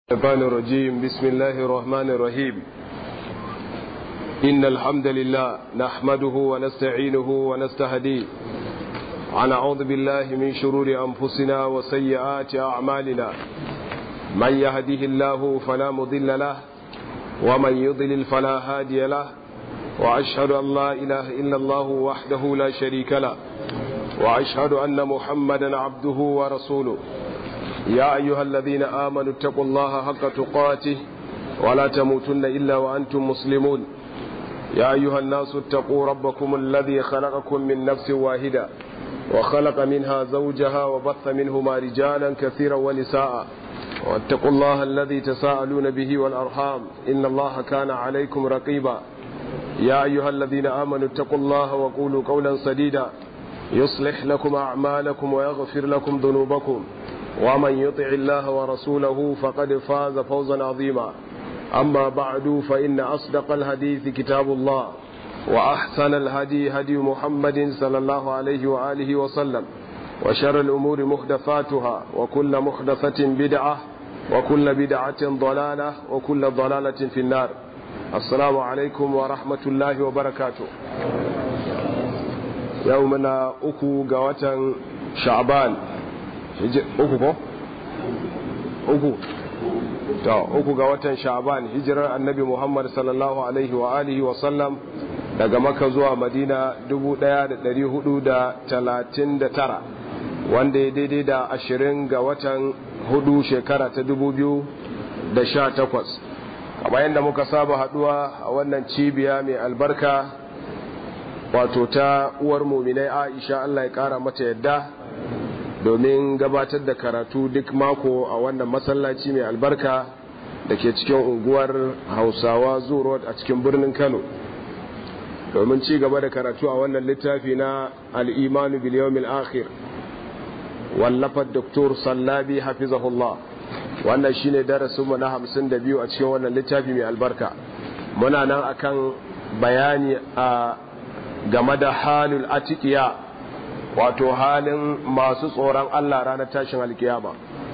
الشيطان الرجيم بسم الله الرحمن الرحيم إن الحمد لله نحمده ونستعينه ونستهديه ونعوذ بالله من شرور أنفسنا وسيئات أعمالنا من يهده الله فلا مضل له ومن يضلل فلا هادي له وأشهد أن لا إله إلا الله وحده لا شريك له وأشهد أن محمدا عبده ورسوله يا أيها الذين آمنوا اتقوا الله حق تقاته ولا تموتن إلا وأنتم مسلمون يا أيها الناس اتقوا ربكم الذي خلقكم من نفس واحدة وخلق منها زوجها وبث منهما رجالا كثيرا ونساء واتقوا الله الذي تساءلون به والأرحام إن الله كان عليكم رقيبا يا أيها الذين آمنوا اتقوا الله وقولوا قولا سديدا يصلح لكم أعمالكم ويغفر لكم ذنوبكم ومن يطع الله ورسوله فقد فاز فوزا عظيما أما بعد فإن أصدق الحديث كتاب الله وأحسن الهدي هدي محمد صلى الله عليه وآله وسلم وشر الأمور محدثاتها وكل محدثة بدعة وكل بدعة ضلالة وكل ضلالة في النار السلام عليكم ورحمة الله وبركاته يومنا أكو قوة شعبان uku ko? uku ta uku ga watan sha'ban hijirar annabi muhammad sallallahu alaihi wa alihi wa sallam daga maka zuwa madina 1439 wanda ya daidai da ashirin ga watan hudu shekara ta 2018 kamar yadda muka saba haduwa a wannan cibiya mai albarka wato ta uwar muminai aisha allah ya kara mata yadda domin gabatar da karatu duk mako a wannan masallaci mai albarka da ke cikin unguwar hausawa road a cikin birnin kano domin ci gaba da karatu a wannan littafi na al'imanu biliyomil akhir wallafar doktor sallabi hafizahullah wannan shine darasinmu na hamsin da biyu a cikin wannan littafi mai albarka muna nan akan bayani a game da halul atikiya wato halin masu tsoron Allah ranar tashin alkiyama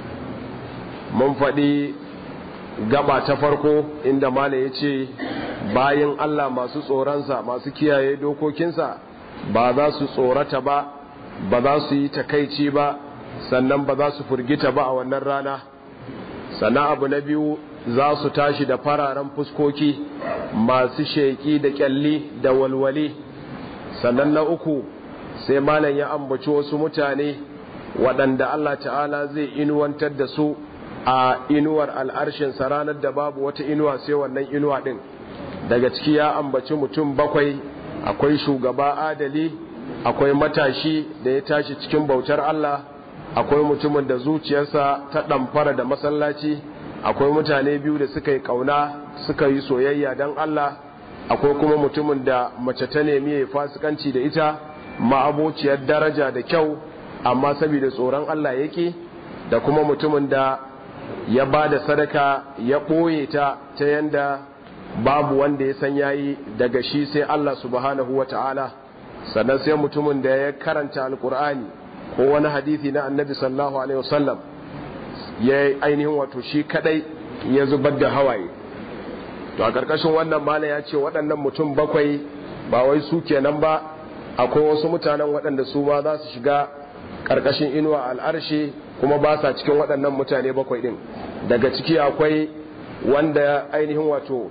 mun faɗi gaba ta farko inda mala ya ce bayan Allah masu tsoronsa masu kiyaye dokokinsa ba za su tsorata ba ba za su yi takaici ba sannan ba za su furgita ba a wannan rana sannan abu na biyu za su tashi da fararen fuskoki masu sheƙi da ƙyalli da walwali sannan na uku sai malam ya ambaci wasu mutane waɗanda Allah ta'ala zai inuwantar da su a inuwar al'arshinsa ranar da babu wata inuwa sai wannan inuwa ɗin daga ciki ya ambaci mutum bakwai akwai shugaba adali akwai matashi da ya tashi cikin bautar Allah akwai mutumin da zuciyarsa ta ɗamfara da masallaci akwai mutane biyu da suka yi ƙauna suka yi soyayya don Allah akwai kuma mutumin da mace ta nemi ya fasikanci da ita ma'abociyar daraja da kyau amma saboda tsoron Allah yake da kuma mutumin da ya ba da sadaka ya ɓoye ta ta yanda babu wanda ya san yayi daga shi sai Allah subhanahu wa ta'ala sannan sai mutumin da ya karanta alkur'ani ko wani hadithi na annabi sallallahu alaihi wasallam ya ainihin wato shi kadai ya zubar da hawaye to a ƙarƙashin wannan mala ya ce waɗannan mutum bakwai ba wai su kenan ba akwai wasu mutanen waɗanda su ma za su shiga ƙarƙashin inuwa al'arshi kuma ba sa cikin waɗannan mutane bakwai ɗin daga ciki akwai wanda ainihin wato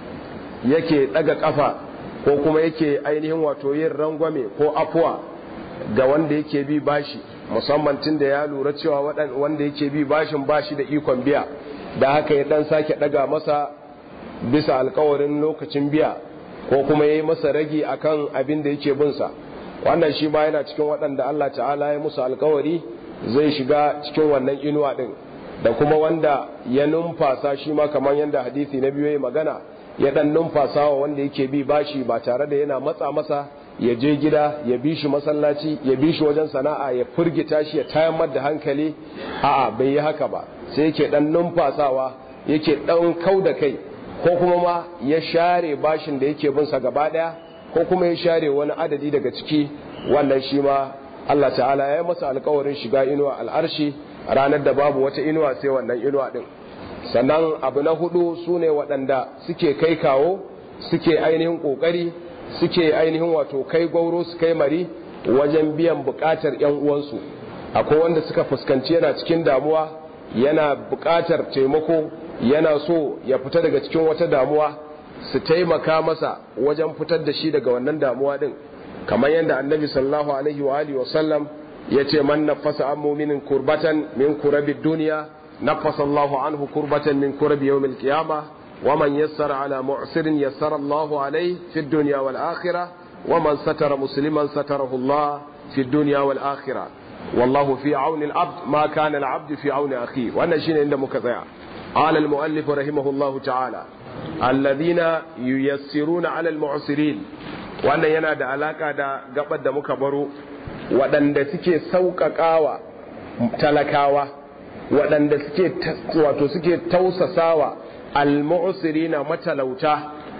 yake ɗaga ƙafa ko kuma yake ainihin wato yin rangwame ko afuwa ga wanda yake bi bashi musamman tun da ya lura cewa wanda yake bi bashin bashi da ikon biya da haka ya ɗan sake ɗaga masa bisa alkawarin lokacin biya ko kuma ya yi masa ragi akan abin da yake binsa wannan shi ma yana cikin waɗanda Allah ta'ala ya musu alkawari zai shiga cikin wannan inuwa ɗin da kuma wanda ya numfasa shi ma kamar yadda hadisi na biyu ya magana ya ɗan numfasa wa wanda yake bi bashi ba tare da yana matsa masa ya je gida ya bi shi masallaci ya bi shi wajen sana'a ya furgita shi ya tayar da hankali a'a bai yi haka ba sai yake ɗan numfasawa yake ɗan kau da kai ko kuma ma ya share bashin da yake binsa gaba daya ko kuma ya share wani adadi daga ciki wannan shi ma Allah ta'ala ya yi masa alkawarin shiga inuwa al'arshi ranar da babu wata inuwa sai wannan inuwa din sannan abu na hudu su ne waɗanda suke kai kawo suke ainihin ƙoƙari suke ainihin wato kai gwauro su kai mari wajen biyan buƙatar 'yan uwansu akwai wanda suka fuskanci yana cikin damuwa yana buƙatar taimako yana so ya fita daga cikin wata damuwa su taimaka masa wajen fitar da shi daga wannan damuwa din kamar yadda annabi sallallahu alaihi wa alihi wa sallam yace man nafasa an mu'minin kurbatan min kurabi dunya nafasa Allahu anhu kurbatan min kurabi yawmil qiyamah wa man yassara ala mu'sirin yassara Allahu alaihi fid dunya wal akhirah wa man satara musliman satarahu Allah fid dunya wal akhirah wallahu fi auni al-abd ma kana al-abd fi auni akhi wannan shine inda muka tsaya قال المؤلف رحمه الله تعالى الذين ييسرون على المعسرين wannan yana da alaka da gabar da muka baro waɗanda suke sauƙaƙawa talakawa waɗanda suke wato suke tausasawa al-mu'sirina matalauta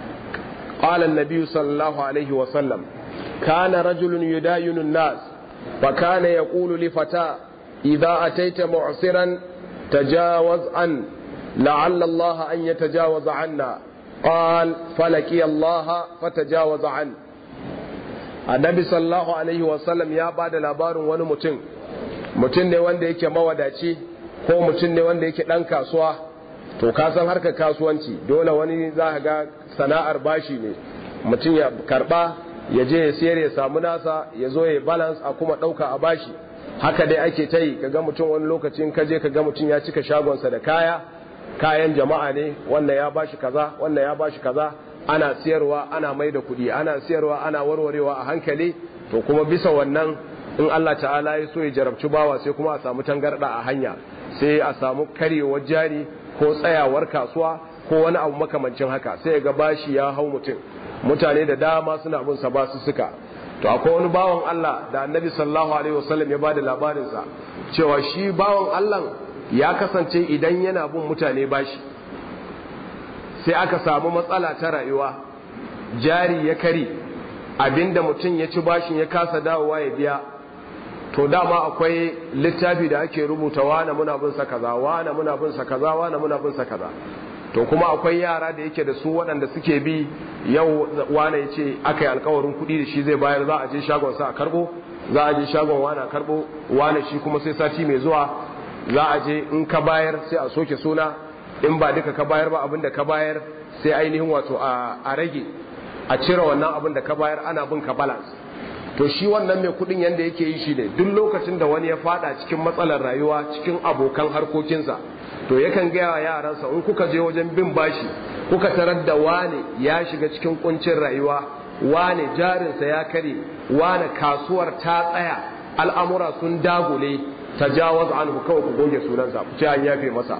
qala an-nabi sallallahu alaihi wa sallam kana rajulun yudayinu an-nas fa kana yaqulu li fata idha ataita mu'siran tajawaz an لعل الله أن يتجاوز عنا قال فلقي الله فتجاوز عنه annabi sallallahu alaihi wasallam ya ba da labarin wani mutum mutum ne wanda yake mawadaci ko mutum ne wanda yake ɗan kasuwa to ka san harkar kasuwanci dole wani za ga sana'ar bashi ne mutum ya karba ya je ya siyar ya samu nasa ya zo ya balance a kuma ɗauka a bashi haka dai ake ta yi kaga mutum wani lokacin ka je kaga mutum ya cika shagonsa da kaya kayan jama'a ne wannan ya bashi kaza wannan ya bashi kaza ana siyarwa ana mai da kuɗi ana siyarwa ana warwarewa a hankali to kuma bisa wannan in Allah ta'ala ya so ya jarabci bawa sai kuma a samu tangarda a hanya sai a samu karyewar jari ko tsayawar kasuwa ko wani abu makamancin haka sai ga bashi ya hau mutum mutane da dama suna bin sa basu suka to akwai wani bawan Allah da Annabi sallallahu alaihi wasallam ya bada labarin sa cewa shi bawan Allah ya kasance idan yana bin mutane bashi sai aka samu matsala ta rayuwa jari ya kari abinda mutum ya ci bashin ya kasa dawowa ya biya to dama akwai littafi da ake rubuta wane muna bin sa kaza wane muna bin sa kaza wane muna bin sa kaza to kuma akwai yara da yake da su waɗanda suke bi yau wane ya ce aka yi alkawarin kuɗi da shi zai bayar za a je shagon sa a karɓo za a je shagon wane a karɓo wane shi kuma sai sati mai zuwa za a je in ka bayar sai a soke suna in ba duka ka bayar ba abin da ka bayar sai ainihin wato a rage a cire wannan abin da ka bayar ana bin ka balance to shi wannan mai kudin yanda yake yi shi ne duk lokacin da wani ya fada cikin matsalar rayuwa cikin abokan harkokinsa to yakan gaya wa yaransa in kuka je wajen bin bashi kuka tarar da wane ya shiga cikin kuncin rayuwa wane jarinsa ya kare wane kasuwar ta tsaya al'amura sun dagule tajawaz anhu kawai ku goge sunansa ku ce an yafe masa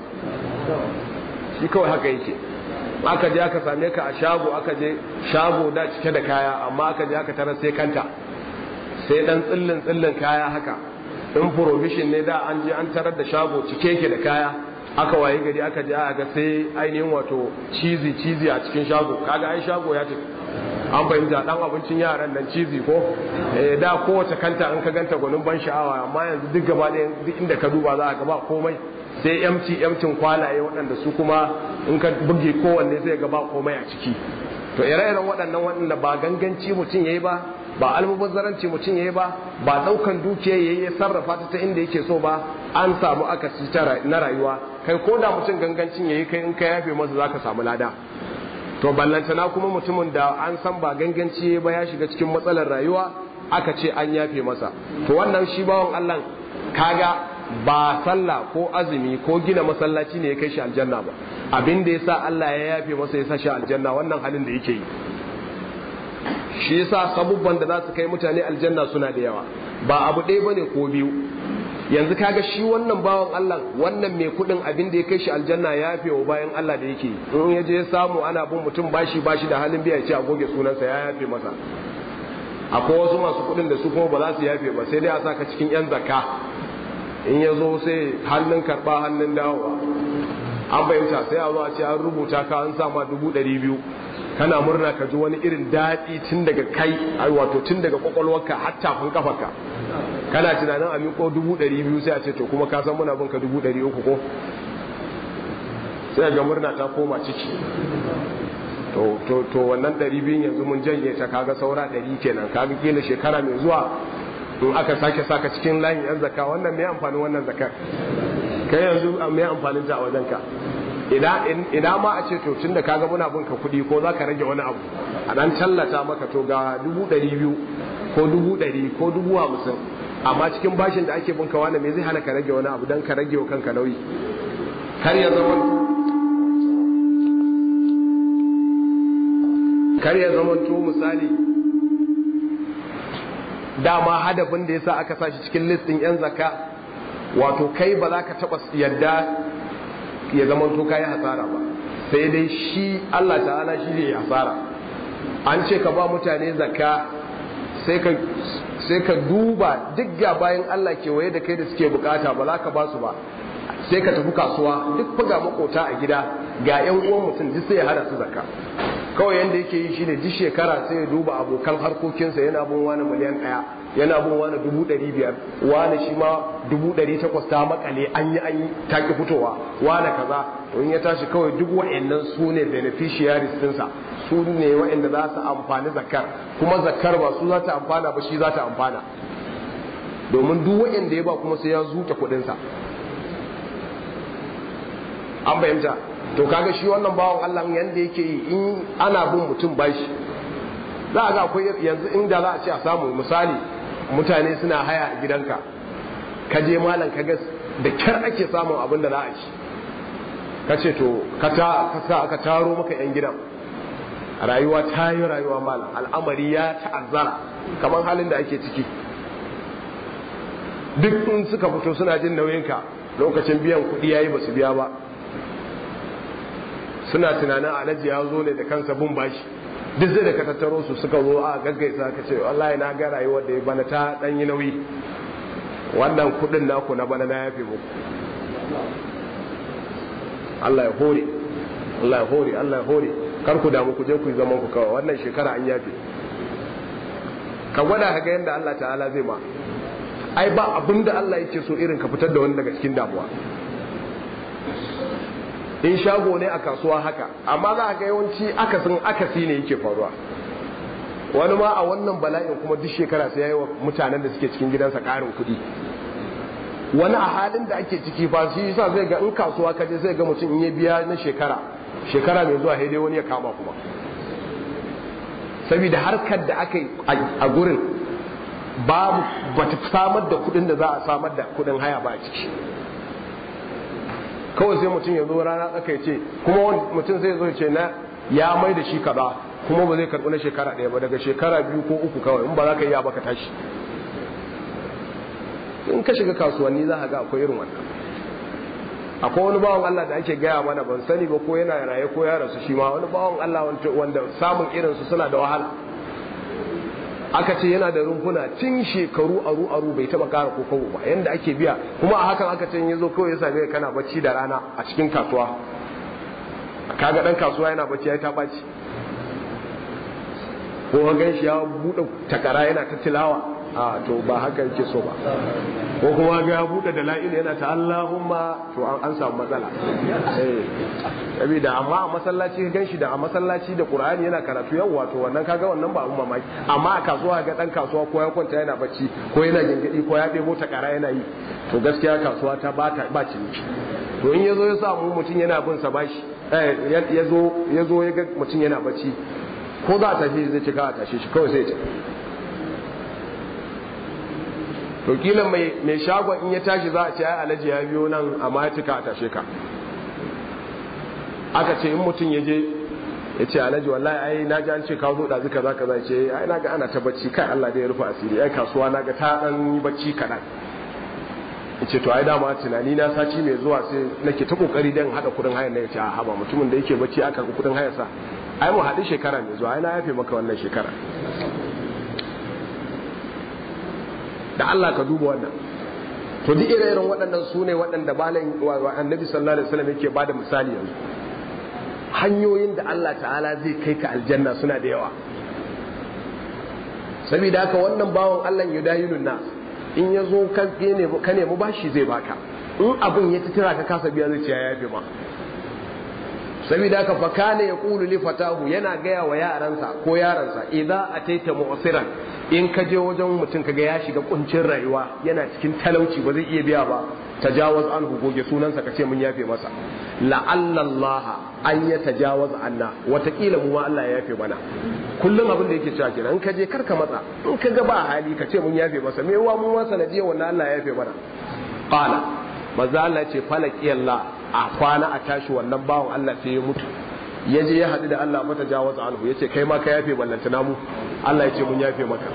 shi kawai haka yake aka je aka same ka a shago aka je shago da cike da kaya amma aka je aka tarar sai kanta sai dan tsillin tsillin kaya haka in provision ne da an je an tarar da shago cike yake da kaya aka waye gari aka je aka ga sai ainihin wato cizi cizi a cikin shago kaga ai shago ya tafi an fahimta dan abincin yaran nan cizi ko eh da kowace kanta an ka ganta gwanin ban sha'awa amma yanzu duk gaba ɗaya duk inda ka duba za ka ga ba komai sai yamci yamcin kwalaye waɗanda su kuma in ka buge kowanne sai ga ba komai a ciki to ire-iren waɗannan waɗanda ba ganganci mutum yayi ba ba almubazzaranci mutum yayi ba ba ɗaukan dukiya yayi ya sarrafa ta ta inda yake so ba an samu akasi na rayuwa kai ko da mutum gangancin yayi kai in ka yafe masa zaka samu lada to ballantana kuma mutumin da an san ba ganganci ba ya shiga cikin matsalar rayuwa aka ce an yafe masa to wannan shi bawan Allah kaga ba sallah ko azumi ko gina masallaci ne ya kai shi aljanna ba abin da yasa Allah ya yafe masa ya sa shi aljanna wannan halin da yake yi shi yasa sabubban da za su kai mutane aljanna suna da yawa ba abu ɗaya bane ko biyu yanzu kaga shi wannan bawan Allah wannan mai kudin abin da ya kai shi aljanna ya yafe wa bayan Allah da yake in ya je samu ana bin mutum bashi bashi da halin biya ce a goge sunansa ya yafe masa akwai wasu masu kudin da su kuma ba za su yafe ba sai dai a saka cikin yan zakka in ya zo sai hannun karba hannun dawowa an fahimta sai a zo a ce an rubuta ka an sama dubu ɗari biyu kana murna ka ji wani irin daɗi tun daga kai wato tun daga kwakwalwarka har tafin kafarka kana tunanin a miƙo dubu ɗari biyu sai a ce to kuma ka san muna bin ka dubu ɗari uku ko sai ga murna ta koma ciki to to to wannan ɗari biyun yanzu mun janye ta kaga saura ɗari kenan kaga kila shekara mai zuwa in aka sake saka cikin layin yan zakka wannan mai amfanin wannan zakar kai yanzu mai amfanin ta a wajen ka ina ma a ce to tunda kaga muna bin ka kuɗi ko za ka rage wani abu a dan tallata maka to ga dubu ɗari biyu ko dubu ɗari ko dubu hamsin amma cikin bashin da ake bin ka wani me zai hana ka rage wani abu don ka rage wa kanka nauyi kar ya zama kar ya zama to misali dama hadafin da yasa aka sa shi cikin listin yan zakka wato kai ba za ka taɓa yadda ya zama to kayi hasara ba sai dai shi Allah ta'ala shi ne hasara an ce ka ba mutane zakka sai ka sai ka duba duk ga bayan Allah kewaye da kai da suke bukata ba za ka ba su ba sai ka tafi kasuwa duk faga makota a gida ga yan uwan mutum duk sai ya hada su zakka kawai yanda yake yi shine duk shekara sai ya duba abokan harkokinsa yana bin wani miliyan ɗaya yana bin wani dubu ɗari biyar wani shi ma dubu ɗari takwas ta makale an yi an yi ta ki fitowa wani kaza to in ya tashi kawai duk wa'annan su ne beneficiaries ɗinsa su ne wa'anda za su amfani zakar kuma zakar ba su za ta amfana ba shi za ta amfana domin duk wa'anda ya ba kuma sai ya zuta kuɗinsa an fahimta to kaga shi wannan bawan Allah yanda yake yi in ana bin mutum bashi za a ga akwai yanzu inda za a ce a samu misali mutane suna haya a gidanka ka je malam ka ga da kyar ake samun abin da za a ci ka ce to ka sa aka taro maka yan gidan rayuwa ta yi rayuwa malam al'amari ya ta'azzara kamar halin da ake ciki duk in suka fito suna jin nauyinka lokacin biyan kuɗi yayi ba su biya ba suna tunanin alhaji ya zo ne da kansa bin bashi duk zai da ka tattaro su suka zo a gaggaisa ka ce wallahi na ga rayuwar da ya bana ta dan yi nauyi wannan kudin naku na bana na yafe muku Allah ya hore Allah ya hore Allah ya hore kar ku damu ku je ku yi zaman ku kawai wannan shekara an yafe ka gwada ka ga yadda Allah ta'ala zai ma ai ba abinda Allah yake so irin ka fitar da wani daga cikin damuwa in shago ne a kasuwa haka amma za ga yawanci akasin akasi ne yake faruwa wani ma a wannan bala'in kuma duk shekara sai yayi wa mutanen da suke cikin gidansa ƙarin kuɗi wani a halin da ake ciki fa shi yasa zai ga in kasuwa ka je zai ga mutum in ya biya na shekara shekara mai zuwa dai wani ya kama kuma saboda harkar da aka yi a gurin babu bata samar da kuɗin da za a samar da kuɗin haya ba a ciki kawai sai mutum ya zo rana tsaka ya ce kuma mutum zai zo ce na ya mai da shi kaza kuma ba zai karɓi na shekara ɗaya ba daga shekara biyu ko uku kawai in ba za ka iya ba ka tashi in ka shiga kasuwanni za ka ga akwai irin wannan akwai wani bawan Allah da ake gaya mana ban sani ba ko yana raye ko ya rasu shi ma wani bawan Allah wanda samun irinsu suna da wahala aka ce yana da rumfuna tun shekaru aru aru bai taba kara ko kawo ba yanda ake biya kuma a hakan aka ce ya zo kawai ya same kana bacci da rana a cikin kasuwa kaga dan kasuwa yana bacci ya ta baci ko ga gan shi ya bude takara yana ta tilawa a to ba haka yake so ba ko kuma ga ya bude da la'ila yana ta Allahumma to an samu matsala eh saboda amma a masallaci ka ganshi da a masallaci da Qur'ani yana karatu yawa to wannan kaga wannan ba abun mamaki amma a kasuwa ga dan kasuwa ko ya kwanta yana bacci ko yana gingidi ko ya debo takara yana yi to gaskiya kasuwa ta ba ta ba ciniki to in yazo ya samu mutum yana bin sa bashi eh yazo yazo ya ga mutum yana bacci ko za a tashi zai cika a tashe shi kawai sai ya to kila mai mai shagon in ya tashi za a ce ai alaji ya biyo nan amma ya cika a tashe ka aka ce in mutum ya je ya ce alhaji wallahi ai na ji an ce ka zo ɗazu kaza kaza ce ai na ga ana ta bacci kai Allah da ya rufe asiri ai kasuwa na ga ta ɗan yi bacci kaɗan ya ce to ai dama tunani na sati mai zuwa sai nake ta kokari dan haɗa kuɗin hayar na ya ce a haba mutumin da yake bacci aka ga kuɗin hayar sa ai mu haɗu shekara mai zuwa ai na yafe maka wannan shekara da Allah ka duba wannan to duk ire-iren waɗannan su ne waɗanda malam annabi sallallahu alaihi wasallam yake bada misali yanzu hanyoyin da Allah ta'ala zai kai ka aljanna suna da yawa saboda haka wannan bawan Allah ya dayinun nas in ya zo ka nemi bashi zai baka in abin ya titira ka kasa biya zai ce ya yafe ma saboda haka fa kana yaqulu li fatahu yana gaya wa yaransa ko yaransa idza ataita mu'siran in ka je wajen mutum kaga ya shiga kuncin rayuwa yana cikin talauci ba zai iya biya ba tajawaz an goge sunansa ka ce mun yafe masa la'alla Allah an ya tajawaz anna watakila mu ma Allah ya yafe mana kullum abin da yake cewa kenan in ka je karka matsa in ka ga ba hali ka ce mun yafe masa me wa mun ma sanadiyar wannan Allah ya yafe mana qala maza Allah ce falaki Allah a kwana a tashi wannan bawan Allah sai ya mutu ya je ya haɗu da Allah mata jawaza anhu ya ce kai ma ka yafe ballantana mu Allah ya ce mun yafe maka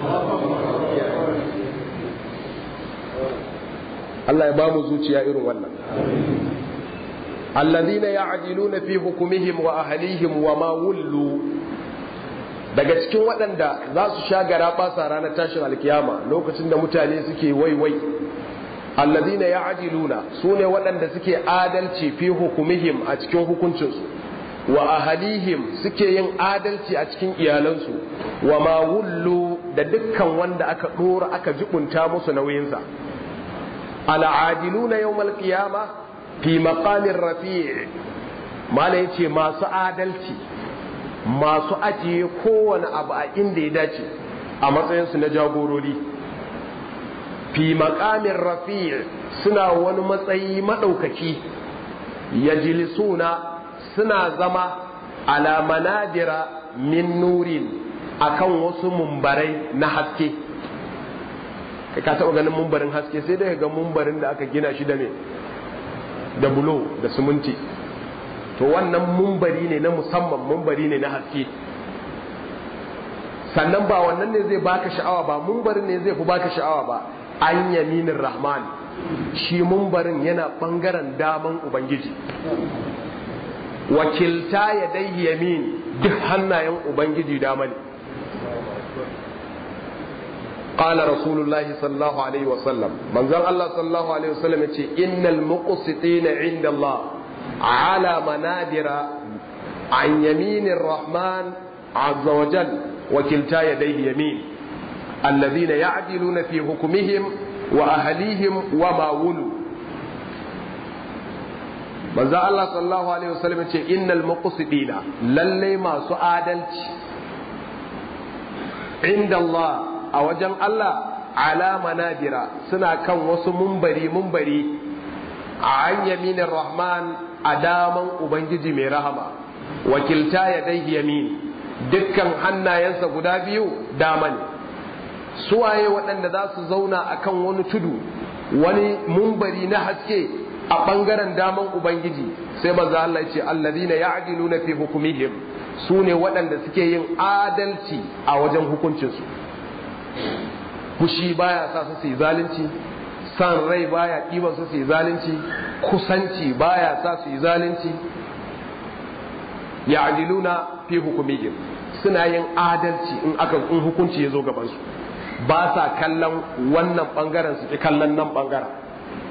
Allah ya ba mu zuciya irin wannan alladhina ya'diluna fi hukumihim wa ahlihim wa ma wullu daga cikin waɗanda za su sha gara basa ranar tashin alkiyama lokacin da mutane suke waiwai alladhina ya'diluna sune waɗanda suke adalci fi hukumihim a cikin hukuncinsu wa ahalihim suke yin adalci a cikin iyalansu wa ma wullu da dukkan wanda aka dora aka jibunta musu nauyinsa al'adiluna yawmal qiyama fi maqamin rafi' mala yace masu adalci masu ajiye kowane abu a inda ya dace a matsayinsu na jagorori fi maqamin rafi' suna wani matsayi madaukaki yajlisuna suna zama ala manadira min nurin akan wasu mumbarai na haske kai ka taɓa ganin mumbarin haske sai dai ga mumbarin da aka gina shi da me da bulo da siminti to wannan mumbari ne na musamman mumbari ne na haske sannan ba wannan ne zai baka sha'awa ba mumbarin ne zai fi baka sha'awa ba an yaminin rahman shi mumbarin yana bangaren daman ubangiji wakilta ya dai yamin duk hannayen ubangiji dama ne قال رسول الله صلى الله عليه وسلم من ذا الله صلى الله عليه وسلم إن المقسطين عند الله على منادر عن يمين الرحمن عز وجل وكلتا يديه يمين الذين يعدلون في حكمهم وأهليهم وما ولوا manzo Allah sallallahu alaihi wasallam ce innal muqsidina lalle masu adalci inda Allah a wajen Allah ala manabira suna kan wasu mumbari mumbari a an yaminin rahman a daman ubangiji mai rahama wakilta ya dai yamin dukkan hannayensa guda biyu dama ne suwaye waɗanda za su zauna akan wani tudu wani mumbari na haske a ɓangaren daman Ubangiji sai manzo Allah ce allazina ya'diluna fi hukumihim su ne waɗanda suke yin adalci a wajen hukuncinsu fushi baya sa su su yi zalunci san rai baya ɗiban su su yi zalunci kusanci baya sa su yi zalunci ya'diluna fi hukumihim suna yin adalci in aka in hukunci ya zo gaban su ba sa kallon wannan bangaren su ki kallon nan bangaren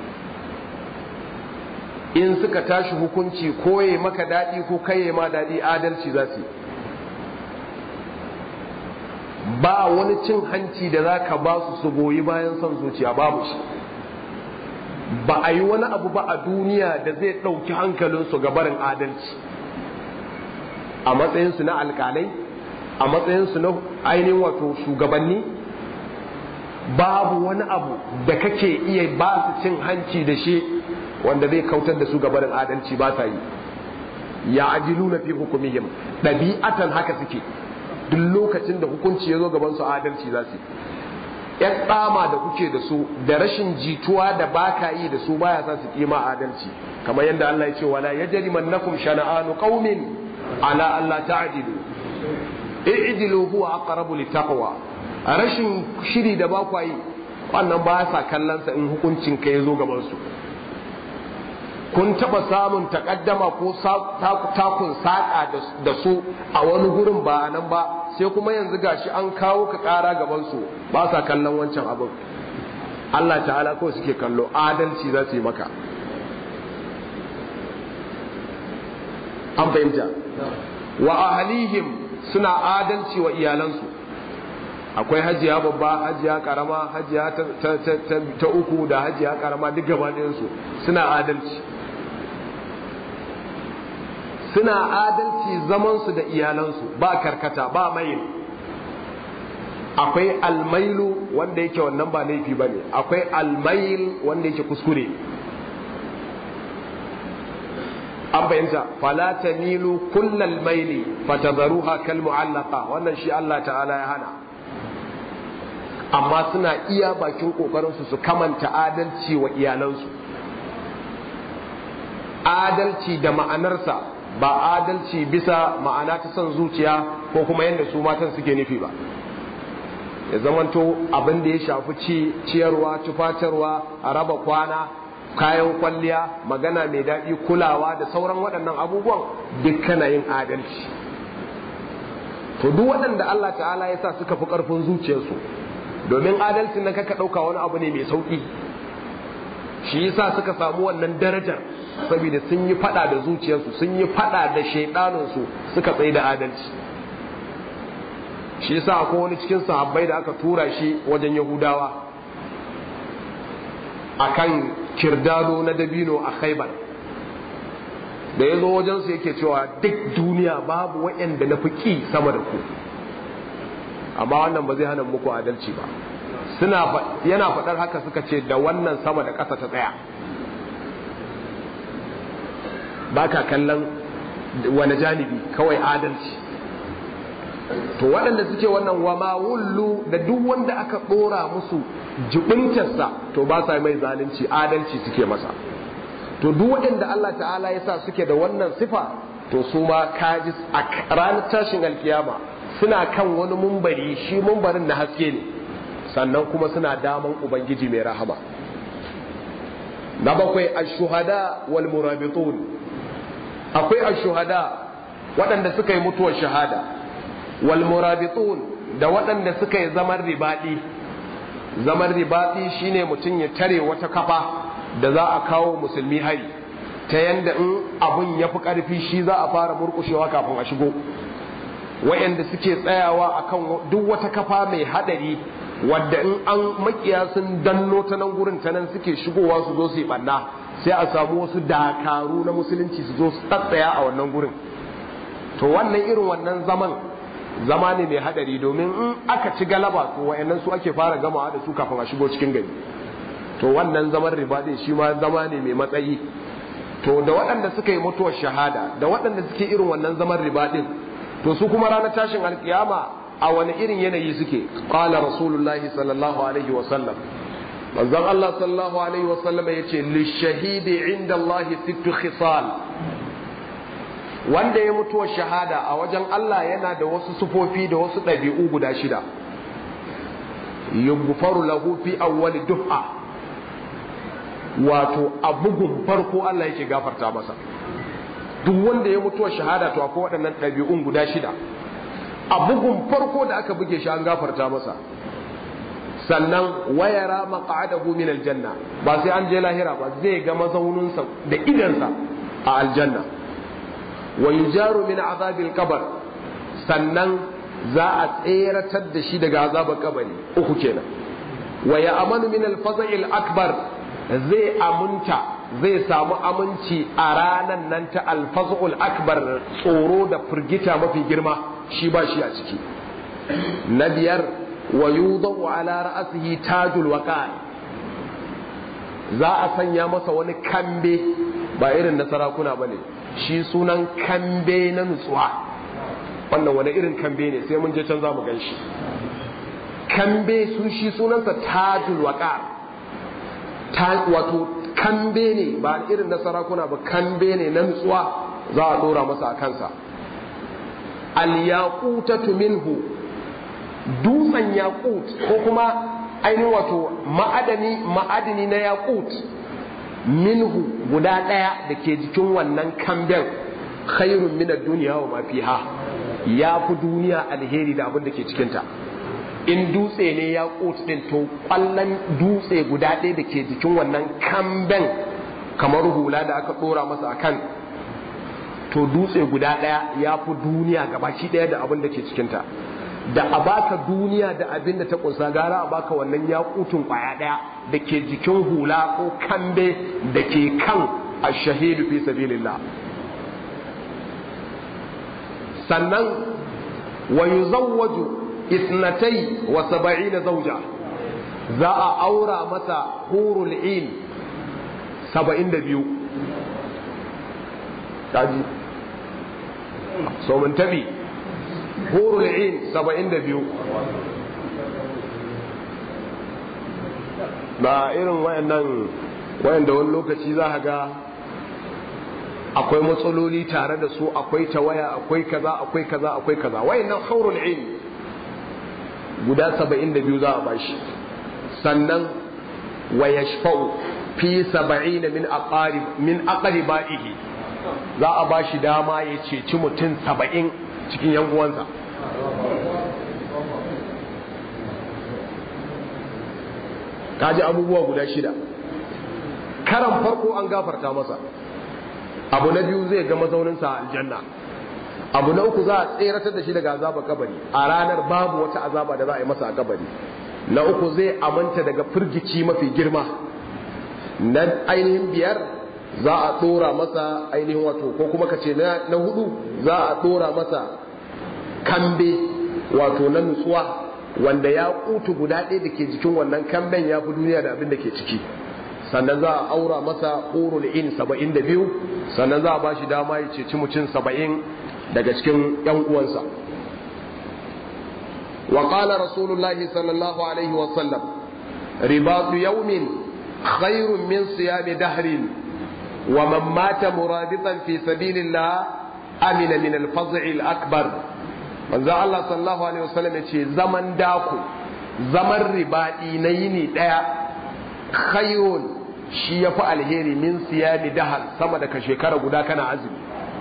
in suka tashi hukunci koye maka daɗi ko kaye ma daɗi adalci za su ba wani cin hanci da za ka ba su su goyi bayan son zuciya babu shi ba a yi wani abu ba a duniya da zai ɗauki hankalinsu ga barin adalci a matsayinsu na alƙalai a matsayinsu na ainihin wato shugabanni babu wani abu da kake iya ba su cin hanci da shi wanda zai kautar da su gabarin adalci ba sa yi ya ajilu na fi hukumihim ɗabi'atan haka suke duk lokacin da hukunci ya zo gaban su adalci za su yan tsama da kuke da su da rashin jituwa da baka yi da su baya sa su kima adalci kamar yadda Allah ya ce wala yajrimannakum shana'anu qaumin ala alla ta'dilu i'dilu huwa aqrabu littaqwa rashin shiri da ba yi wannan ba sa kallon sa in hukuncin ka ya zo gaban su kun taba samun takaddama ko takun saƙa da su a wani gurin ba a nan ba sai kuma yanzu gashi an kawo ka ƙara gaban su ba sa kallon wancan abin Allah ta'ala kawai suke kallo adalci za su yi maka an fahimta wa ahlihim suna adalci wa iyalansu akwai hajiya babba hajiya karama hajiya ta uku da hajiya karama duk gaba su suna adalci suna adalci zamansu da iyalansu ba karkata ba mail akwai almailu wanda yake wannan ba laifi ba ne akwai almail wanda yake kuskure an fahimta fala tamilu kullal maili fatadharuha kal mu'allaqa wannan shi Allah ta'ala ya hana amma suna iya bakin kokarin su su kamanta adalci wa iyalansu adalci da ma'anarsa ba adalci bisa ma'ana ta son zuciya ko kuma yadda su matan suke nufi ba ya zamanto abin da ya shafi ci ciyarwa tufatarwa a raba kwana kayan kwalliya magana mai daɗi kulawa da sauran waɗannan abubuwan duk kana yin adalci to duk waɗanda Allah ta'ala ya sa suka fi ƙarfin zuciyarsu domin adalcin nan kaka ɗauka wani abu ne mai sauƙi shi yasa suka samu wannan darajar saboda sun yi faɗa da zuciyarsu sun yi faɗa da shaiɗanunsu suka tsaye da adalci shi yasa akwai wani cikin sahabbai da aka tura shi wajen yahudawa akan kirdado na dabino a khaibar da ya zo wajensu yake cewa duk duniya babu waɗanda na fi ƙi sama da ku amma wannan ba zai hana muku adalci ba suna yana faɗar haka suka ce da wannan sama da ƙasa ta tsaya ba ka kallon wani janibi kawai adalci to waɗanda suke wannan wa ma wullu da duk wanda aka ɗora musu jibintarsa to ba sa mai zalunci adalci suke masa to duk waɗanda Allah ta'ala ya sa suke da wannan sifa to su ma kaji a ranar tashin alkiyama suna kan wani mumbari shi mumbarin na haske ne sannan kuma suna daman ubangiji mai rahama na bakwai ashuhada wal murabitun akwai ashuhada waɗanda suka yi mutuwar shahada wal murabitun da waɗanda suka yi zaman ribaɗi zaman ribaɗi shine mutum ya tare wata kafa da za a kawo musulmi hari ta yanda in abun ya fi ƙarfi shi za a fara murƙushewa kafin a shigo wayanda suke tsayawa akan duk wata kafa mai haɗari wadda in an makiya sun danno ta nan gurin ta nan suke shigowa su zo su yi ɓanna sai a samu wasu dakaru na musulunci su zo su tsatsaya a wannan gurin to wannan irin wannan zaman zama ne mai hadari domin in aka ci galaba to wayannan su ake fara gamawa da su kafin a shigo cikin gari to wannan zaman riba din shi ma zama ne mai matsayi to da waɗanda suka yi mutuwar shahada da waɗanda suke irin wannan zaman riba din to su kuma ranar tashin alkiyama a wani irin yanayi suke qala rasulullahi sallallahu alaihi wa sallam manzon Allah sallallahu alaihi wa sallam yace lishahidi inda Allah sittu khisal wanda ya mutuwa shahada a wajen Allah yana da wasu sufofi da wasu ɗabi'u guda shida yughfaru lahu fi awwali duf'a wato a bugun farko Allah yake gafarta masa duk wanda ya mutuwa shahada to akwai waɗannan ɗabi'un guda shida a bugun farko da aka buge shi an gafarta masa sannan wayara maq'adahu min aljanna ba sai an je lahira ba zai ga mazauninsa da idansa a aljanna wa yujaru min azabil qabr sannan za a tseratar da shi daga azabar kabari uku kenan wa ya amanu min al akbar zai amunta zai samu aminci a ranan nan ta al akbar tsoro da firgita mafi girma shi ba shi a ciki na biyar wa yudau ala ra'sihi tajul waqar za a sanya masa wani kambe ba irin na sarakuna bane shi sunan kambe na nutsuwa wannan wani irin kambe ne sai mun je can za mu gan shi kambe sun shi sunansa tajul waqar ta wato kambe ne ba irin na sarakuna ba kambe ne na nutsuwa za a dora masa a kansa al yaqutatu minhu dutsen yaqut ko kuma ainihin wato ma'adani ma'adini na yaqut minhu guda ɗaya da ke jikin wannan kamben khairun min duniya wa ma fiha ya fi duniya alheri da abin da ke cikinta in dutse ne ya din to kwallon dutse guda ɗaya da ke jikin wannan kamben kamar hula da aka ɗora masa akan to dutse guda ɗaya ya fi duniya gabaki ɗaya da abin da ke cikinta da a baka duniya da abin da ta kunsa gara a baka wannan yakutun kwaya daya da ke jikin hula ko kambe da ke kan ashahidu fi sabilillah sannan wa yuzawwaju isnatai wa saba'ina zauja za a aura masa hurul in saba'in da biyu kaji so mun tabi hurul in saba'in da biyu ba irin wayannan wayanda wani lokaci za ga akwai matsaloli tare da su akwai tawaya akwai kaza akwai kaza akwai kaza wayannan haurul in guda saba'in da biyu za a bashi sannan wa yashfa'u fi saba'in min aqarib min aqribaihi za a bashi dama ya ceci mutum saba'in cikin yan uwansa kaji abubuwa guda shida karan farko an gafarta masa abu na biyu zai ga mazauninsa a aljanna abu na uku za a tseratar da shi daga azabar kabari a ranar babu wata azaba da za a yi masa a kabari na uku zai amanta daga firgici mafi girma na ainihin biyar za a tsora masa ainihin wato ko kuma ka ce na hudu za a tsora masa kambe wato na nutsuwa wanda ya kutu guda ɗaya da ke jikin wannan kamben ya fi duniya da abin da ke ciki sannan za a aura masa ƙorul in saba'in da biyu sannan za a ba shi dama ya ceci mutum saba'in daga cikin ‘yan uwansa wa qala rasulullahi sallallahu alaihi wa sallam ribatu yawmin khairun min siyami dahrin wa man mata murabitan fi sabilillah amina min al-faz'i al-akbar manzo Allah sallallahu alaihi wasallam ya ce zaman dako zaman ribaɗi na yini ɗaya khayrun shi ya fi alheri min siyami dahal sama da ka shekara guda kana azumi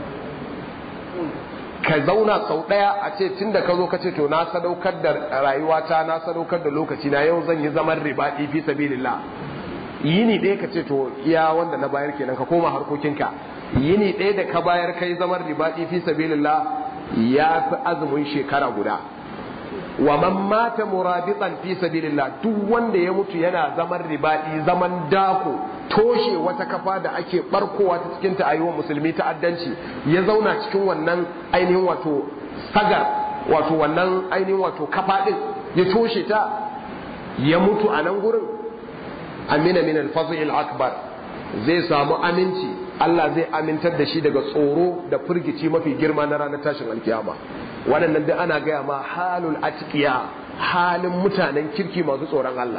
ka zauna sau ɗaya a ce tun da ka zo ka ce to na sadaukar da rayuwata na sadaukar da lokaci na yau zan yi zaman ribaɗi fi sabilillah yini ɗaya ka ce to iya wanda na bayar kenan ka koma harkokinka yini ɗaya da ka bayar kai zaman ribaɗi fi sabilillah ya fi azumin shekara guda wa man mata murabitan fi sabilillah duk wanda ya mutu yana zaman ribadi zaman dako toshe wata kafa da ake barkowa ta cikin ta ayyuwan musulmi ta'addanci ya zauna cikin wannan ainihin wato sagar wato wannan ainihin wato kafa din ya toshe ta ya mutu a nan gurin amina min al akbar zai samu aminci Allah zai amintar da shi daga tsoro da firgici mafi girma na ranar tashin alkiyama waɗannan da ana gaya ma halul atqiya halin mutanen kirki masu tsoron Allah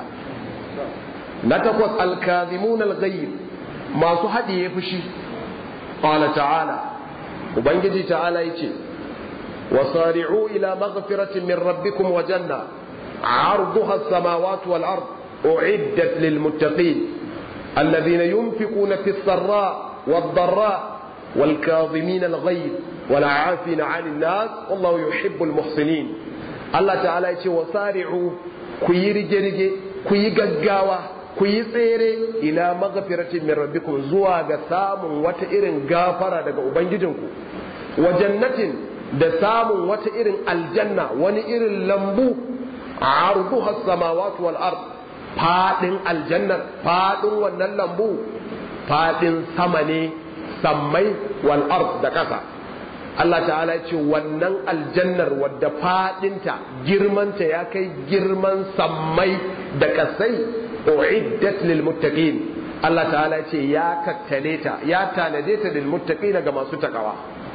na takwas alkazimun alghayr masu haɗiye fushi qala ta'ala ubangiji ta'ala yace wasari'u ila maghfiratin min rabbikum wa janna 'arduha as-samawati wal ard u'iddat lil muttaqin الذين ينفقون في السراء والضراء والكاظمين الغيظ والعافين عن الناس والله يحب المحسنين الله تعالى يقول وسارعوا كي رجرجي كي غغاوا كي tsere ila maghfiratin min rabbikum zuwa ga samun wata irin gafara daga ubangijinku wa jannatin da samun wata irin aljanna wani irin lambu arduha as-samawati wal ard fadin aljannar fadin wannan lambu fadin sama ne sammai wal ard da ƙasa Allah ta'ala ya ce wannan aljannar wadda fadinta girmanta ya kai girman sammai da ƙasai uiddat lil muttaqin Allah ta'ala ya ce ya tattale ta ya tanade ta lil muttaqin ga masu takawa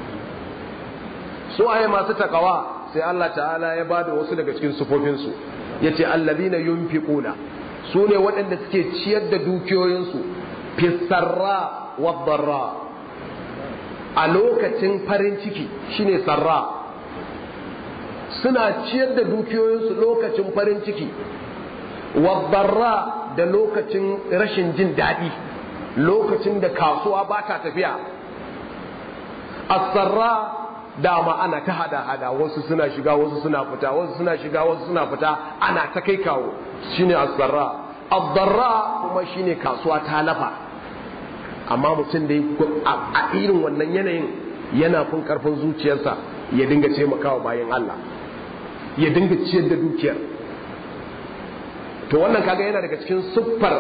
su aye masu takawa sai Allah ta'ala ya bada wasu daga cikin sufofin su yace allazina yunfiquna su ne waɗanda suke ciyar da dukiyoyinsu fisarra wa darra a lokacin farin ciki shine sarra suna ciyar da dukiyoyinsu lokacin farin ciki wadarra da lokacin rashin jin daɗi lokacin da kasuwa ba ta tafiya asarra dama ana ta hada-hada wasu suna shiga wasu suna fita wasu suna shiga wasu suna fita ana ta kai kawo shine asarra addarra kuma shine kasuwa ta lafa amma mutum da a irin wannan yanayin yana fin karfin zuciyarsa ya dinga taimakawa bayan Allah ya dinga ciyar da dukiyar to wannan kaga yana daga cikin siffar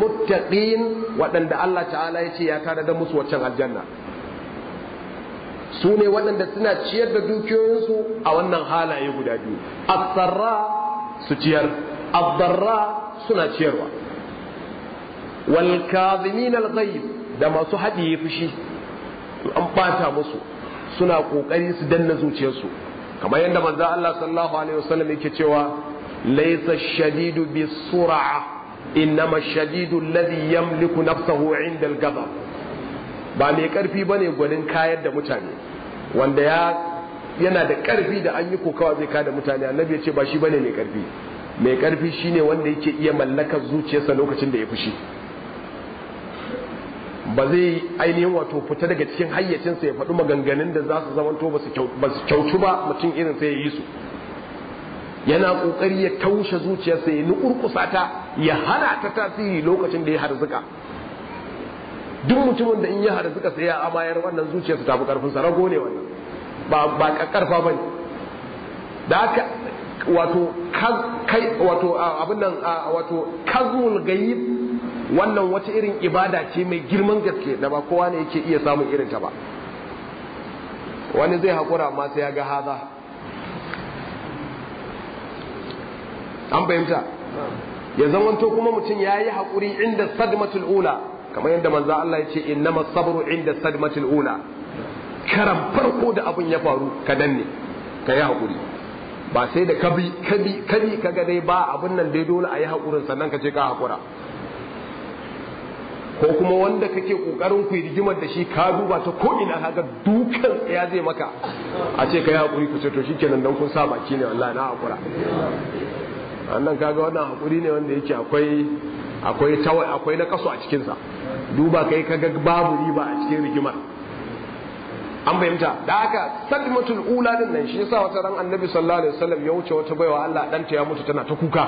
almuttaqin waɗanda Allah ta'ala ya ce ya tada da musu waccan aljanna su ne waɗanda suna ciyar da dukiyoyinsu a wannan halaye guda biyu asarra su ciyar abdarra suna ciyarwa wal kazimin al da masu haɗiye fushi an bata musu suna kokari su danna zuciyarsu kamar yadda manzo Allah sallallahu alaihi wasallam yake cewa laysa shadidu bisur'a innama shadidu alladhi yamliku nafsahu 'inda al-ghadab ba mai karfi bane gwanin kayar da mutane wanda ya yana da karfi da an yi kokawa zai kada mutane annabi ya ce ba shi bane mai karfi mai karfi shine wanda yake iya mallakar zuciyarsa lokacin da ya fushi ba zai ainihin wato fita daga cikin hayyacinsa ya faɗi maganganun da za su zamanto ba su kyautu ba mutum irin sai ya yi su yana ƙoƙari ya taushe zuciyarsa ya nukurkusa ta ya hana ta tasiri lokacin da ya harzuka duk mutumin da in ya harzuka sai ya amayar wannan zuciyarsa ta fi ƙarfinsa rago ne wannan ba ba ƙarfa ba ne da haka wato kai wato abin nan wato kazmul gayyib wannan wata irin ibada ce mai girman gaske da ba kowa ne yake iya samun irin ta ba wani zai haƙura amma sai ya ga haza an fahimta ya zamanto kuma mutum ya yi haƙuri inda sadmatul ula kamar yadda manzo Allah ya ce innama sabru inda sadmatul ula karan farko da abin ya faru ka danne ka yi haƙuri ba sai da kabi kabi kabi kaga dai ba abin nan dai dole a yi haƙurin sannan ka ce ka haƙura ko kuma wanda kake kokarin ku rigimar da shi ka duba ta ko ina kaga dukan ya zai maka a ce kai hakuri ku ce to shikenan dan kun sa baki ne wallahi na hakura annan kaga wannan hakuri ne wanda yake akwai akwai tawai akwai na kaso a cikin sa duba kai kaga babu riba a cikin rigimar an fahimta da haka sadmatul ula din nan shi yasa wata ran annabi sallallahu alaihi wasallam ya wuce wata baiwa Allah danta ya mutu tana ta kuka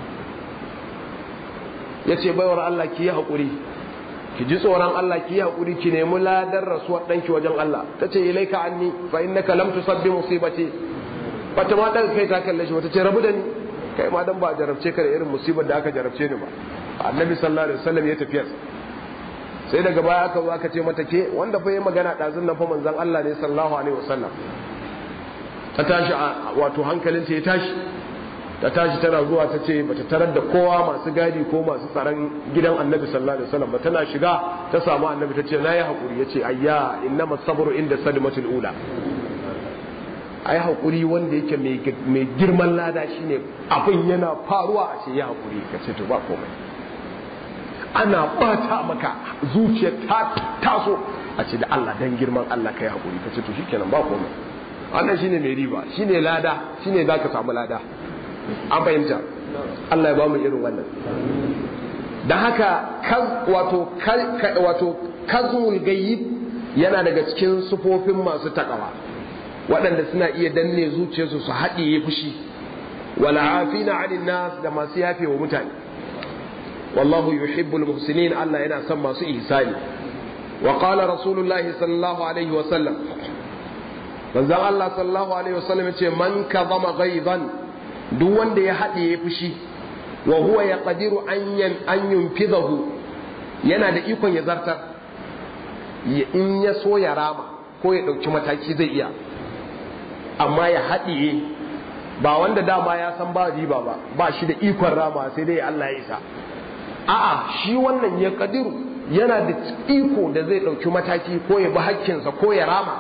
yace baiwar Allah ki yi hakuri ki ji tsoron Allah ki yi haƙuri ki nemi ladar rasuwar ɗanki wajen Allah ta ce ilaika anni fa innaka lam tusabbi musibati bata ma daga kai ta kalle shi wata ce rabu da ni kai ma dan ba jarabce ka da irin musibar da aka jarabce ni ba annabi sallallahu alaihi wasallam ya tafiya sai daga baya aka zo aka ce mata ke wanda fa yayi magana ɗazun nan fa manzon Allah ne sallallahu alaihi wasallam ta tashi wato hankalinta ya tashi ta tashi tana zuwa ta ce bata tarar da kowa masu gadi ko masu tsaron gidan annabi sallallahu alaihi wasallam ba tana shiga ta samu annabi ta ce na yi haƙuri ya ce ayya innama sabru inda sadmatul ula ai haƙuri wanda yake mai girman lada shine abin yana faruwa a ce ya haƙuri ka ce to ba komai ana bata maka zuciya ta taso a ce da Allah dan girman Allah kai haƙuri ka ce to shikenan ba komai wannan shine mai riba shine lada shine zaka samu lada an fahimta Allah ya ba mu irin wannan da haka wato wato kazmul gayyib yana daga cikin sufofin masu takawa waɗanda suna iya danne zuciyarsu su haɗiye fushi wala afina anin nas da masu yafe wa mutane wallahu yuhibbul muhsinin Allah yana son masu ihsani wa qala rasulullahi sallallahu alaihi wa sallam manzon Allah sallallahu alaihi wa sallam yace man kadhama ghaidan duk wanda ya haɗe ya fushi wa huwa ya ƙadiru an yunfidahu yana da ikon ya zartar in ya so ya rama ko ya ɗauki mataki zai iya amma ya haɗiye ba wanda dama ya san ba riba ba ba shi da ikon rama sai dai Allah ya isa a'a shi wannan ya ƙadiru yana da iko da zai ɗauki mataki ko ya bi hakkinsa ko ya rama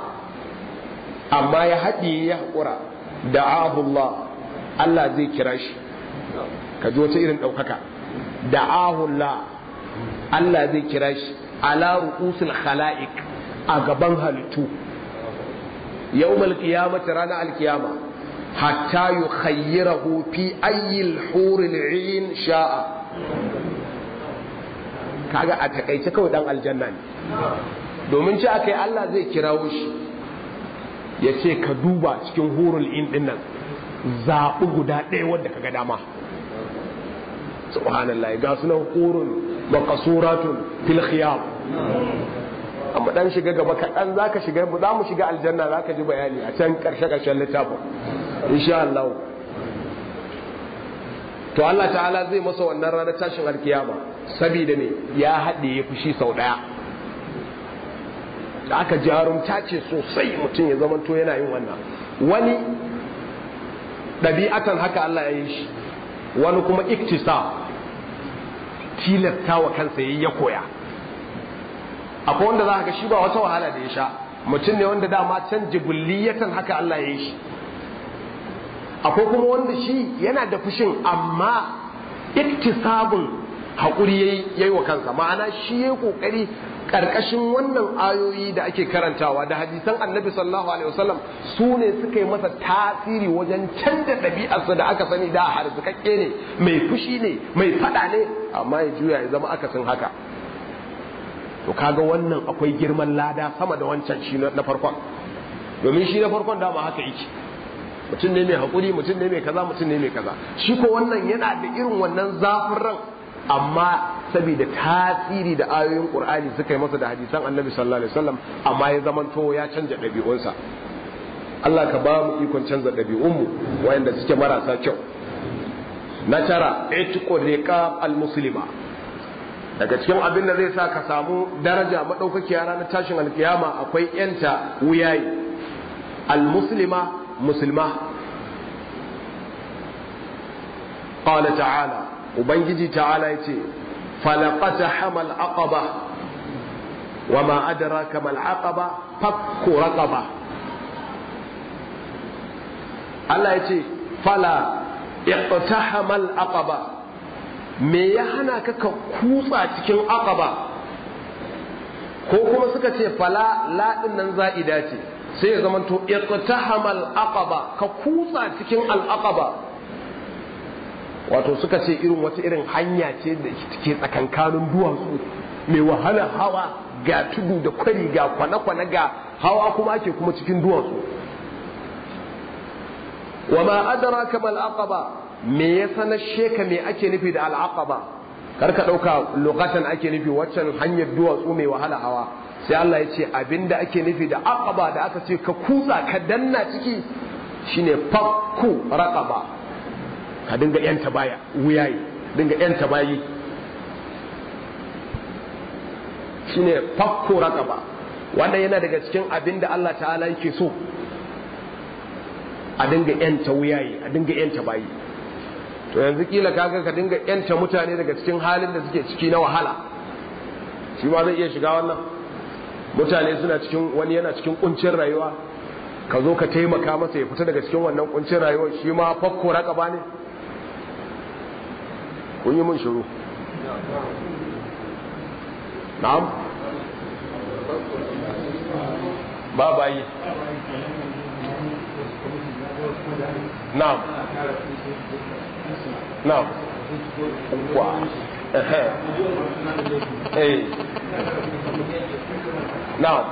amma ya haɗiye ya haƙura da ahullah Allah zai kira shi ka ji wata irin ɗaukaka da ahullah Allah zai kira shi ala ru'usul khala'iq a gaban halittu yawmal qiyamati rana alkiyama hatta yukhayyirahu fi ayyil huril 'in sha'a kaga a takaice kawai dan aljanna ne domin ci akai Allah zai kirawo shi ya ce ka duba cikin hurul in din nan zaɓi guda ɗaya wadda ka ga dama subhanallah ga sunan hurun maqasuratun fil khiyam amma dan shiga gaba kaɗan za ka shiga za mu shiga aljanna za ka ji bayani a can ƙarshe ƙarshen littafin insha Allah to Allah ta'ala zai masa wannan ranar tashin alkiyama saboda me ya haɗe ya fushi sau ɗaya da aka jarumta ce sosai mutum ya zama to yana yin wannan wani ɗabi'atan haka Allah ya yi shi wani kuma iktisa tilasta wa kansa ya koya akwai wanda za ga shi ba wata wahala da ya sha mutum ne wanda dama can jibulliyatan haka Allah ya yi shi akwai kuma wanda shi yana da fushin amma iktisabun haƙuri ya yi wa kansa ma'ana shi ya ƙoƙari ƙarƙashin wannan ayoyi da ake karantawa da hadisan annabi sallallahu alaihi wasallam su ne suka yi masa tasiri wajen canza ɗabi'arsa da aka sani da harzikakke ne mai fushi ne mai faɗa ne amma ya juya ya zama akasin haka to kaga wannan akwai girman lada sama da wancan shi na farkon domin shi na farkon dama haka yake mutum ne mai haƙuri mutum ne mai kaza mutum ne mai kaza shi ko wannan yana da irin wannan zafin ran amma saboda tasiri da ayoyin qur'ani suka yi masa da hadisan annabi sallallahu alaihi wasallam amma ya zaman to ya canja ɗabi'unsa Allah ka ba mu ikon canza ɗabi'unmu wayanda suke marasa kyau na tara itiqu riqab al-muslima daga cikin abin da zai sa ka samu daraja madaukakiya ranar tashin alkiyama akwai yanta wuyayi al-muslima musulma qala ta'ala ubangiji ta'ala yace falaqata hamal aqaba wama adraka mal aqaba fakku raqaba Allah yace fala iqtahamal aqaba me ya hana ka ka kutsa cikin aqaba ko kuma suka ce fala la din nan za'ida ce sai ya zama to iqtahamal aqaba ka kutsa cikin al aqaba wato suka ce irin wata irin hanya ce da ke tsakankanin duwatsu mai wahala hawa ga tudu da kwari ga kwane-kwane ga hawa kuma ake kuma cikin duwatsu wa ma adraka mal aqaba me ya sanar sheka me ake nufi da al aqaba kar ka dauka lokacin ake nufi waccan hanyar duwatsu mai wahala hawa sai Allah ya ce abinda ake nufi da aqaba da aka ce ka kutsa ka danna ciki shine fakku raqaba ka dinga yanta baya wuyayi dinga yanta bayi shine fakku raqaba wannan yana daga cikin abinda Allah ta'ala yake so a dinga yanta wuyayi a dinga yanta bayi to yanzu kila kaga ka dinga yanta mutane daga cikin halin da suke ciki na wahala shi ma zai iya shiga wannan mutane suna cikin wani yana cikin kuncin rayuwa ka zo ka taimaka masa ya fita daga cikin wannan kuncin rayuwa shi ma fakko raqaba ne kun yi mun shiru na'am ba bayi na'am na'am wa ehe eh na'am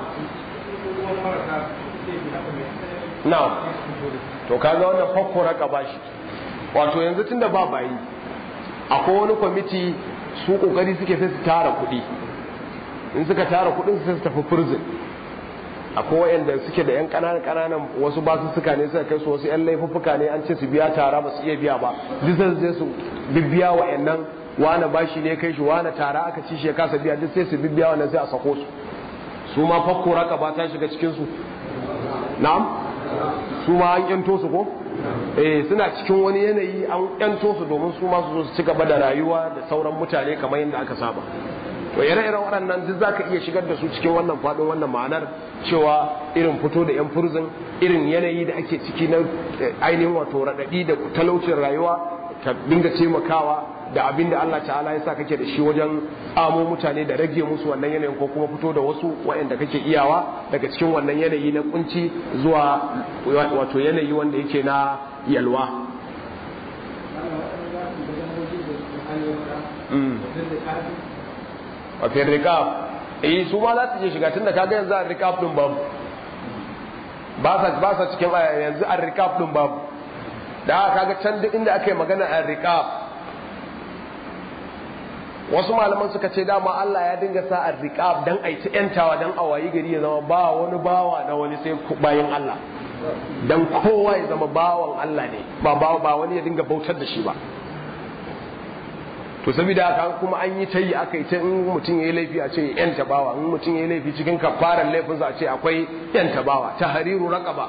na'am to kaga wannan fakko raqaba shi wato yanzu tunda ba bayi akwai wani kwamiti su kokari suke sai su tara kuɗi in suka tara kuɗin sai su tafi prison akwai wayanda suke da yan ƙananan ƙananan wasu basu suka ne suka kai su wasu yan laifuffuka ne an ce su biya tara ba su iya biya ba duk sai su je su bibbiya wayannan wani bashi ne kai shi wani tara aka ci shi ya kasa biya duk sai su bibbiya wannan sai a sako su su ma fakko raka ba ta shiga cikin su na'am su ma an yanto su ko eh suna cikin wani yanayi an yanto su domin su ma su zo su ci gaba da rayuwa da sauran mutane kamar yadda aka saba to ire-iren waɗannan duk zaka iya shigar da su cikin wannan faɗin wannan ma'anar cewa irin fito da 'yan furzin irin yanayi da ake ciki na ainihin wato raɗaɗi da talaucin rayuwa ka dinga taimakawa da abin da Allah ta'ala ya sa kake da shi wajen amo mutane da rage musu wannan yanayin ko kuma fito da wasu waɗanda kake iyawa daga cikin wannan yanayi na kunci zuwa wato yanayi wanda yake na yalwa a fi rikab eh su ma za su je shiga tun da kaga yanzu a rikab din babu ba sa cikin yanzu a rikab din babu da kaga can duk inda aka yi magana a rikab wasu malaman suka ce dama Allah ya dinga sa a riƙab dan a ta ‘yantawa dan a wayi gari ya zama ba wani bawa na wani sai bayan Allah dan kowa ya zama bawan Allah ne ba ba wani ya dinga bautar da shi ba to saboda haka kuma an yi ta yi aka yi ta in mutum ya yi laifi a ce yan tabawa in mutum ya yi laifi cikin kafaran laifinsa a ce akwai yan tabawa ta hariru raqaba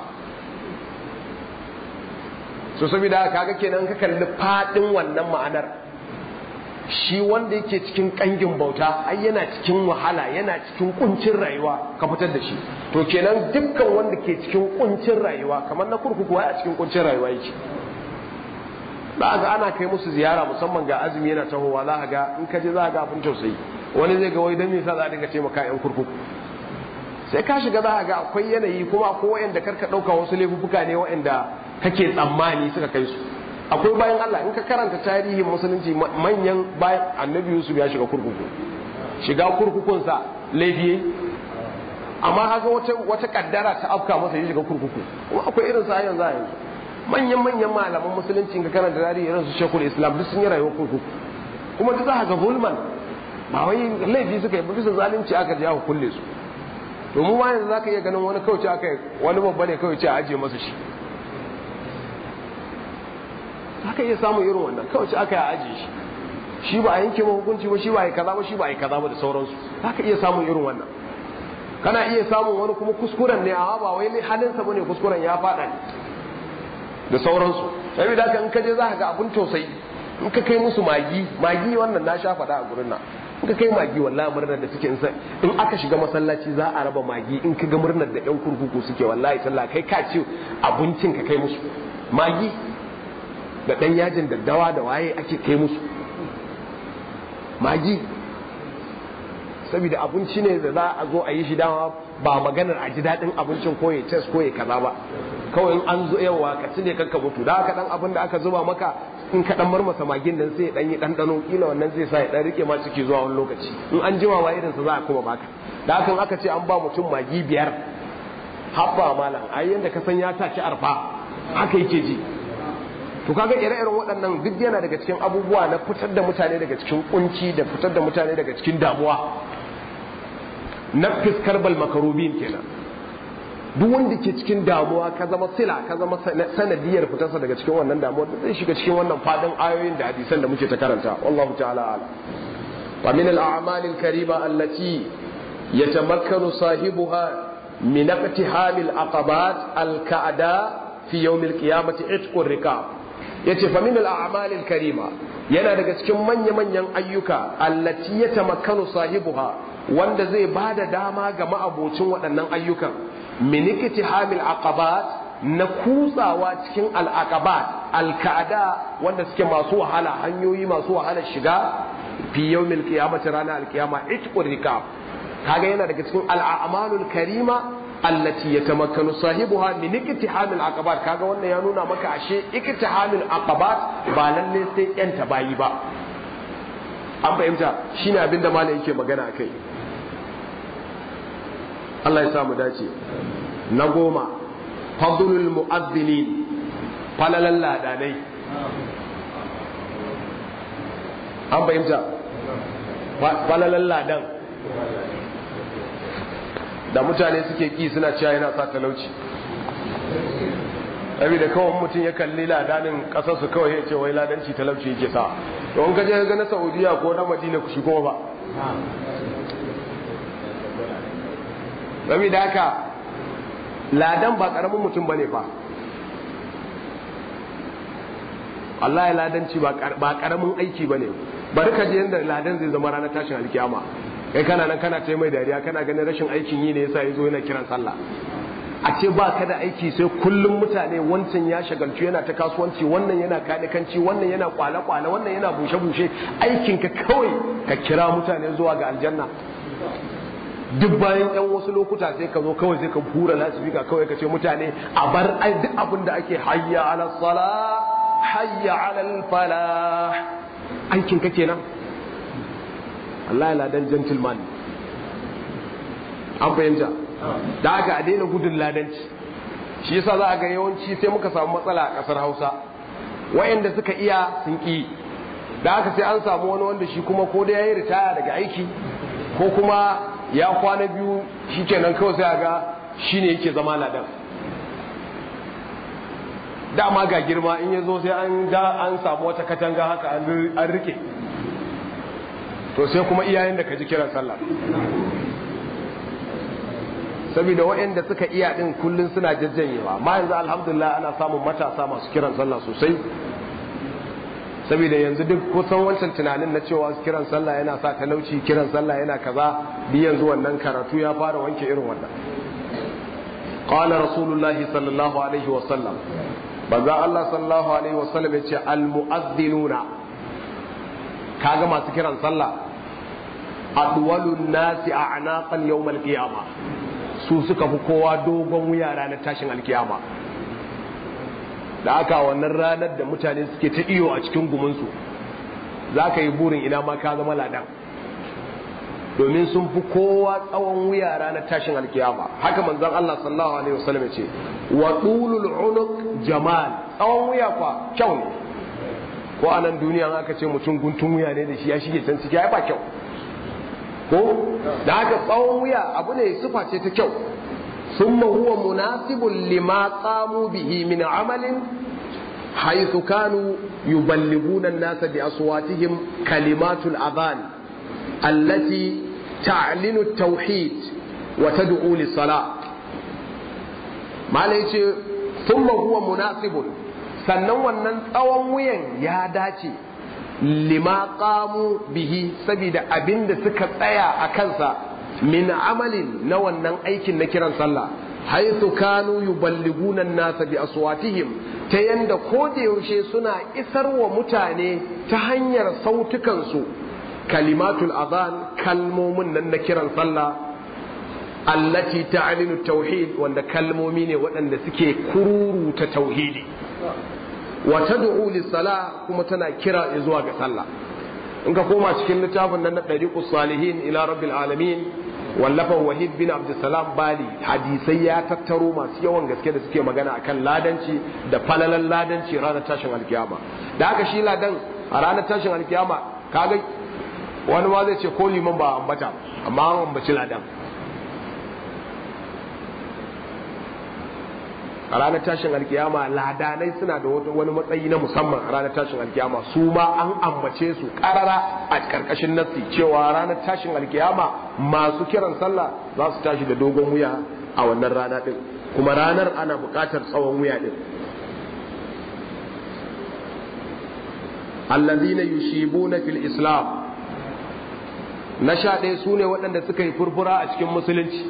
so saboda haka kaga kenan ka kalli fadin wannan ma'anar shi wanda yake cikin kangin bauta ai yana cikin wahala yana cikin kuncin rayuwa ka fitar da shi to kenan dukkan wanda ke cikin kuncin rayuwa kamar na kurkuku a cikin kuncin rayuwa yake za ga ana kai musu ziyara musamman ga azumi yana tahowa za ga in ka je za ga abin tausayi wani zai ga wai dan me yasa za a dinga taimaka yan kurkuku sai ka shiga za ga akwai yanayi kuma akwai wayanda karka dauka wasu laifuka ne wayanda kake tsammani suka kai su akwai bayan Allah in ka karanta tarihin musulunci manyan bayan annabi Yusuf ya shiga kurkuku shiga kurkukunsa laifi amma haka wata wata kaddara ta afka masa ya shiga kurkuku kuma akwai irin sa yanzu a yanzu manyan manyan malaman musulunci in ka karanta tarihi irin su Sheikhul Islam duk sun yi rayuwar kurkuku kuma duk za ka ga zulman ba wai laifi suka yi ba bisa zalunci aka je aka kulle su to mu ma yanzu zaka iya ganin wani kauce aka wani babba ne kawai ce a ajiye masa shi haka iya samun irin wannan kawai ce aka yi ajiye shi shi ba a yanke ma hukunci ba shi ba a yi kaza ba shi ba a yi kaza ba da sauransu haka iya samun irin wannan kana iya samun wani kuma kuskuren ne amma ba wai ne halinsa bane kuskuren ya faɗa ne da sauransu saboda haka in ka je za ka ga abun tausayi in ka kai musu magi magi wannan na sha faɗa a gurin nan in ka kai magi wallahi murnar da suke in aka shiga masallaci za a raba magi in ka ga murnar da yan kurkuku suke wallahi sallah kai ka ce abincin ka kai musu magi da ɗan yajin daddawa da waye ake kai musu magi saboda abinci ne da za a zo a yi shi dama ba maganar a ji daɗin abincin ko ya tes ko ya kaza ba kawai in an zo yawa ka ci ne kanka mutu da haka dan abin da aka zuba maka in ka dan marmasa magin nan sai ya dan yi ɗanɗano kila wannan zai sa ya dan rike ma ciki zuwa wani lokaci in an jima ma irin sa za a kuma baka da hakan aka ce an ba mutum magi biyar habba malam ai yanda ka san ya tashi arfa haka yake ji to kaga ire-iren waɗannan duk yana daga cikin abubuwa na fitar da mutane daga cikin kunci da fitar da mutane daga cikin damuwa na fiskar bal makarubin kenan duk wanda ke cikin damuwa ka zama sila ka zama sanadiyar fitarsa daga cikin wannan damuwa da zai shiga cikin wannan fadin ayoyin da hadisan da muke ta karanta wallahu ta'ala ala wa min al-a'mal al-karima allati yatamakkanu sahibuha min iqtiham al-aqabat al-ka'da fi yawm al-qiyamati itqur rikab yace fa min al-a'mal al-karima yana daga cikin manya-manyan ayyuka allati yatamakkanu sahibuha wanda zai bada dama ga ma'abocin waɗannan ayyukan min iktiham al-aqabat na kutsawa cikin al-aqabat al-ka'ada wanda suke masu wahala hanyoyi masu wahala shiga fi yawm al-qiyamati rana al-qiyama itqur rikab kaga yana daga cikin al-a'malul karima allati yatamakkanu sahibuha min iktihamil aqabat kaga wannan ya nuna maka ashe iktihamil aqabat ba lalle sai yan bayi ba an fahimta shine abinda malam yake magana akai Allah ya sa mu dace na goma fadlul mu'adhdhinin falalan ladanai an fahimta falalan ladan da mutane suke ki suna cewa yana sa talauci da kawai mutum ya kalli ladanin kasarsu kawai ya ce wai ladanci talauci yake sa to in kaje ga na saudiya ko na madina ku shigo ba da haka ladan ba karamin mutum bane fa Allah ya ladanci ba karamin aiki bane bari ka je yanda ladan zai zama ranar tashin alkiyama kai kana nan kana ta mai dariya kana ganin rashin aikin yi ne yasa yazo yana kiran sallah a ce ba ka da aiki sai kullum mutane wancan ya shagaltu yana ta kasuwanci wannan yana kanikanci wannan yana kwale-kwale wannan yana bushe-bushe aikinka kawai ka kira mutane zuwa ga aljanna duk bayan yan wasu lokuta sai ka zo kawai sai ka hura lasifika kawai ka ce mutane a bar duk abin da ake hayya ala sala hayya ala falah aikin ka kenan Allah ya ladan gentleman an fahimta da aka a daina gudun ladanci shi yasa za a ga yawanci sai muka samu matsala a kasar hausa wayanda suka iya sun ki da aka sai an samu wani wanda shi kuma ko da ya yi ritaya daga aiki ko kuma ya kwana biyu shi kenan kawai sai a ga shi ne yake zama ladan dama ga girma in ya zo sai an ga an samu wata katanga haka an rike to sai kuma iyayen da ka ji kiran sallah saboda waɗanda suka iya din kullun suna jajjanyewa amma yanzu alhamdulillah ana samun matasa masu kiran sallah sosai saboda yanzu duk kusan wancan tunanin na cewa kiran sallah yana sa talauci kiran sallah yana kaza bi yanzu wannan karatu ya fara wanke irin wannan qala rasulullahi sallallahu alaihi wa sallam banza Allah sallallahu alaihi wa sallam yace al mu'adhdhinuna kaga masu kiran sallah adwalun nasi a'naqan yawm al qiyamah su suka fi kowa dogon wuya ranar tashin alkiyama da aka wannan ranar da mutane suke ta iyo a cikin guminsu za ka yi burin ina ma ka zama ladan domin sun fi kowa tsawon wuya ranar tashin alkiyama haka manzon Allah sallallahu alaihi wasallam ce wa tulul unuq jamal tsawon wuya kwa kyau ne ko a nan duniya aka ce mutum guntun wuya ne da shi ya shige can ciki ai ba kyau ko da haka tsawon wuya abu ne sifa ce ta kyau ثم هو مناسب لما قاموا به من عمل حيث كانوا يبلغون الناس بأصواتهم كلمات الأذان التي تعلن التوحيد وتدعو للصلاة ما ليش ثم هو مناسب sannan wannan tsawon wuyan ya dace lima qamu bihi saboda abinda suka tsaya a kansa min amalin na wannan aikin na kiran sallah haythu kanu yuballiguna an-nasa bi aswatihim ta yanda ko da yaushe suna isar wa mutane ta hanyar sautukansu kalimatul adhan kalmomin nan na kiran sallah allati ta'linu tauhid wanda kalmomi ne waɗanda suke kururuta tauhidi wa tad'u lis-salah kuma tana kira zuwa ga sallah in ka koma cikin littafin nan na ɗariƙus salihin ila rabbil alamin wallafan wahid bin abdulsalam bali hadisai ya tattaro masu yawan gaske da suke magana akan ladanci da falalan ladanci ranar tashin alkiyama da haka shi ladan a ranar tashin alkiyama kaga wani ma zai ce ko liman ba ambata amma an ambaci ladan a ranar tashin alkiyama ladanai suna da wani matsayi na musamman a ranar tashin alkiyama su ma an ambace su karara a karkashin nassi cewa ranar tashin alkiyama masu kiran sallah za su tashi da dogon wuya a wannan rana din kuma ranar ana buƙatar tsawon wuya din allazina yushibuna fil islam na sha ɗaya su ne waɗanda suka yi furfura a cikin musulunci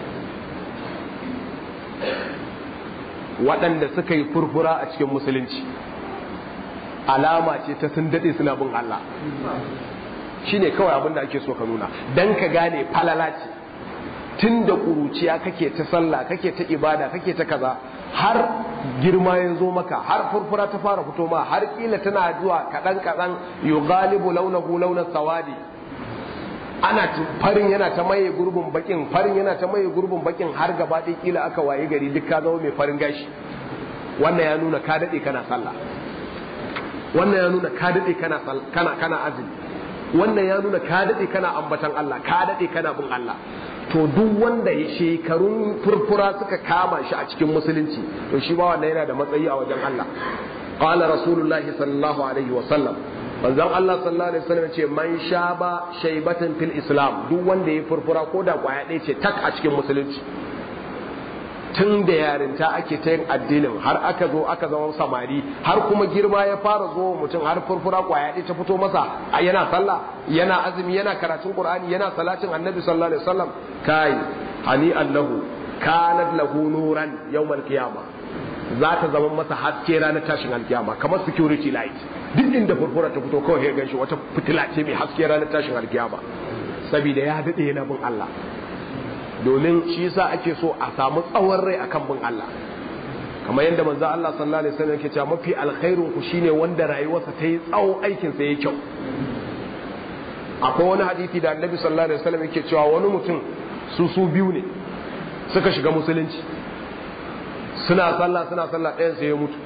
waɗanda suka yi furfura a cikin musulunci alama ce ta sun daɗe suna bin Allah shi ne kawai abin da ake so ka nuna don ka gane falala ce tun da ƙuruciya kake ta sallah kake ta ibada kake ta kaza har girma ya zo maka har furfura ta fara fito ma har kila tana zuwa kaɗan kaɗan yughalibu launahu launar sawadi ana farin yana ta maye gurbin bakin farin yana ta maye gurbin bakin har gaba ɗaya kila aka waye gari duk ka zama mai farin gashi wannan ya nuna ka daɗe kana sallah wannan ya nuna ka daɗe kana kana kana azumi wannan ya nuna ka daɗe kana ambatan Allah ka daɗe kana bin Allah to duk wanda shekarun furfura suka kama shi a cikin musulunci to shi ba wannan yana da matsayi a wajen Allah qala rasulullahi sallallahu alaihi wa sallam manzon Allah sallallahu alaihi wasallam ce man shaba shaybatan fil islam duk wanda ya furfura ko da kwaya ɗaya ce tak a cikin musulunci tun da yarinta ake ta yin addinin har aka zo aka zama samari har kuma girma ya fara zo mutum har furfura kwaya ɗaya ta fito masa a yana sallah yana azumi yana karatun qur'ani yana salatin annabi sallallahu alaihi wasallam kai hani allahu kanat lahu nuran yawmal qiyamah za ta zama masa haske ranar tashin alkiyama kamar security light duk inda furfura ta fito kawai ya ganshi wata fitila ce mai haske ranar tashin alkiyama saboda ya daɗe yana bin Allah domin shi yasa ake so a samu tsawon rai akan bin Allah kamar yadda manzo Allah sallallahu alaihi wasallam yake cewa mafi alkhairun ku shine wanda rayuwarsa ta yi tsawo aikin sa yayi kyau akwai wani hadisi da Annabi sallallahu alaihi wasallam yake cewa wani mutum su su biyu ne suka shiga musulunci suna sallah suna sallah ɗayan sai ya mutu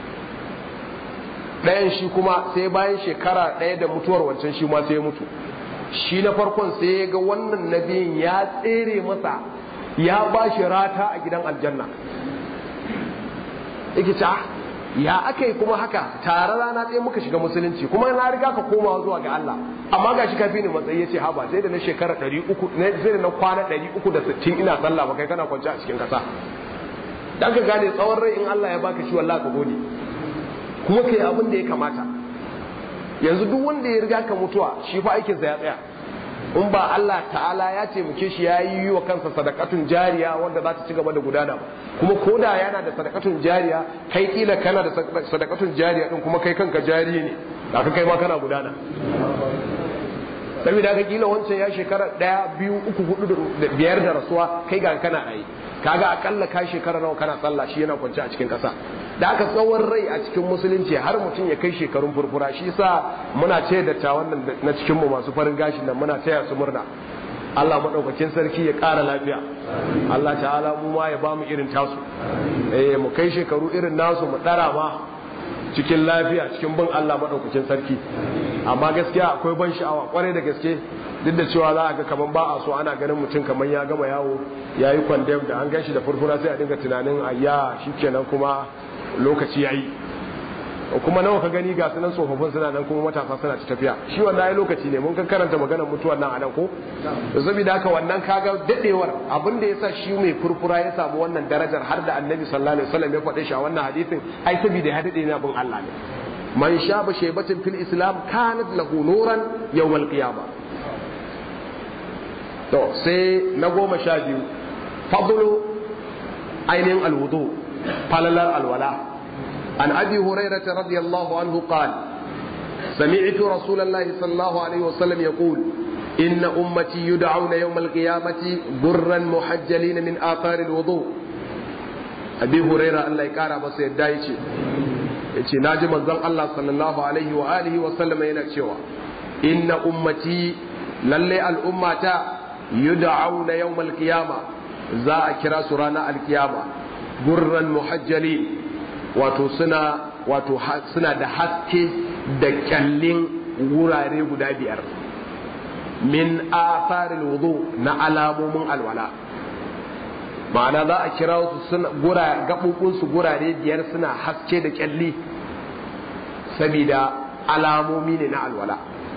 ɗayan shi kuma sai bayan shekara ɗaya da mutuwar wancan shi ma sai ya mutu shi na farkon sai ya ga wannan nabiyin ya tsere masa ya ba shi rata a gidan aljanna yake ce ya aka yi kuma haka tare rana ɗaya muka shiga musulunci kuma na riga ka komawa zuwa ga Allah amma ga shi kafi ni matsayi yace haba sai da na shekara 300 sai da na kwana 360 ina sallah ba kai kana kwance a cikin kasa dan ka gane tsawon rai in Allah ya baka shi wallahi ka gode kuma kai abin da ya kamata yanzu duk wanda ya riga ka mutuwa shi fa aikin sa ya tsaya in ba Allah ta'ala ya taimake shi ya yi wa kansa sadakatun jariya wanda za ta ci gaba da gudana ba kuma ko da yana da sadakatun jariya kai kila kana da sadakatun jariya din kuma kai kanka jari ne da ka kai ma kana gudana saboda ka kila wancan ya shekara daya biyu uku hudu da biyar da rasuwa kai ga kana ayi kaga akalla ka shekara nawa kana sallah shi yana kwance a cikin kasa da aka tsawon rai a cikin musulunci har mutum ya kai shekarun furfura shi yasa muna ce da ta wannan na cikin mu masu farin gashin nan muna taya su murna Allah madaukakin sarki ya ƙara lafiya Allah ta'ala mu ma ya ba mu irin tasu eh mu kai shekaru irin nasu mu dara ma cikin lafiya cikin bin Allah madaukakin sarki amma gaskiya akwai ban sha'awa kwarai da gaske duk da cewa za a ga kaman ba a so ana ganin mutum kaman ya gama yawo ya yi kwandem da an gan shi da furfura sai a dinga tunanin ayya shikenan kuma lokaci ya yi kuma nawa ka gani ga sunan tsofaffin suna nan kuma matasa suna ci tafiya shi wannan ai lokaci ne mun kan karanta maganar mutuwar nan a nan ko saboda haka wannan kaga dadewar abin da yasa shi mai furfura ya samu wannan darajar har da annabi sallallahu alaihi wasallam ya faɗe shi a wannan hadisin ai saboda ya dade ne abin Allah ne man shaba shaybatin fil islam kanat lahu nuran yawmal qiyamah to sai na goma sha biyu fadlu ainihin alwudu falalar alwala an abi hurairah radiyallahu anhu qala سمعت رسول الله صلى الله عليه وسلم يقول إن أمتي يدعون يوم القيامة برا محجلين من آثار الوضوء أبي هريرة الله يكارى بس يدايشي yace naji manzon Allah sallallahu alaihi wa alihi wa sallam yana cewa inna ummati lalle al'ummata yud'auna yawmal qiyama za a kira su ranar alkiyama gurran muhajjali wato suna wato suna da haske da kyallin wurare guda biyar min atharil wudu na alamomin alwala ma'ana za a kira su suna gura gabobin su gurare biyar suna haske da kyalli saboda alamomi ne na alwala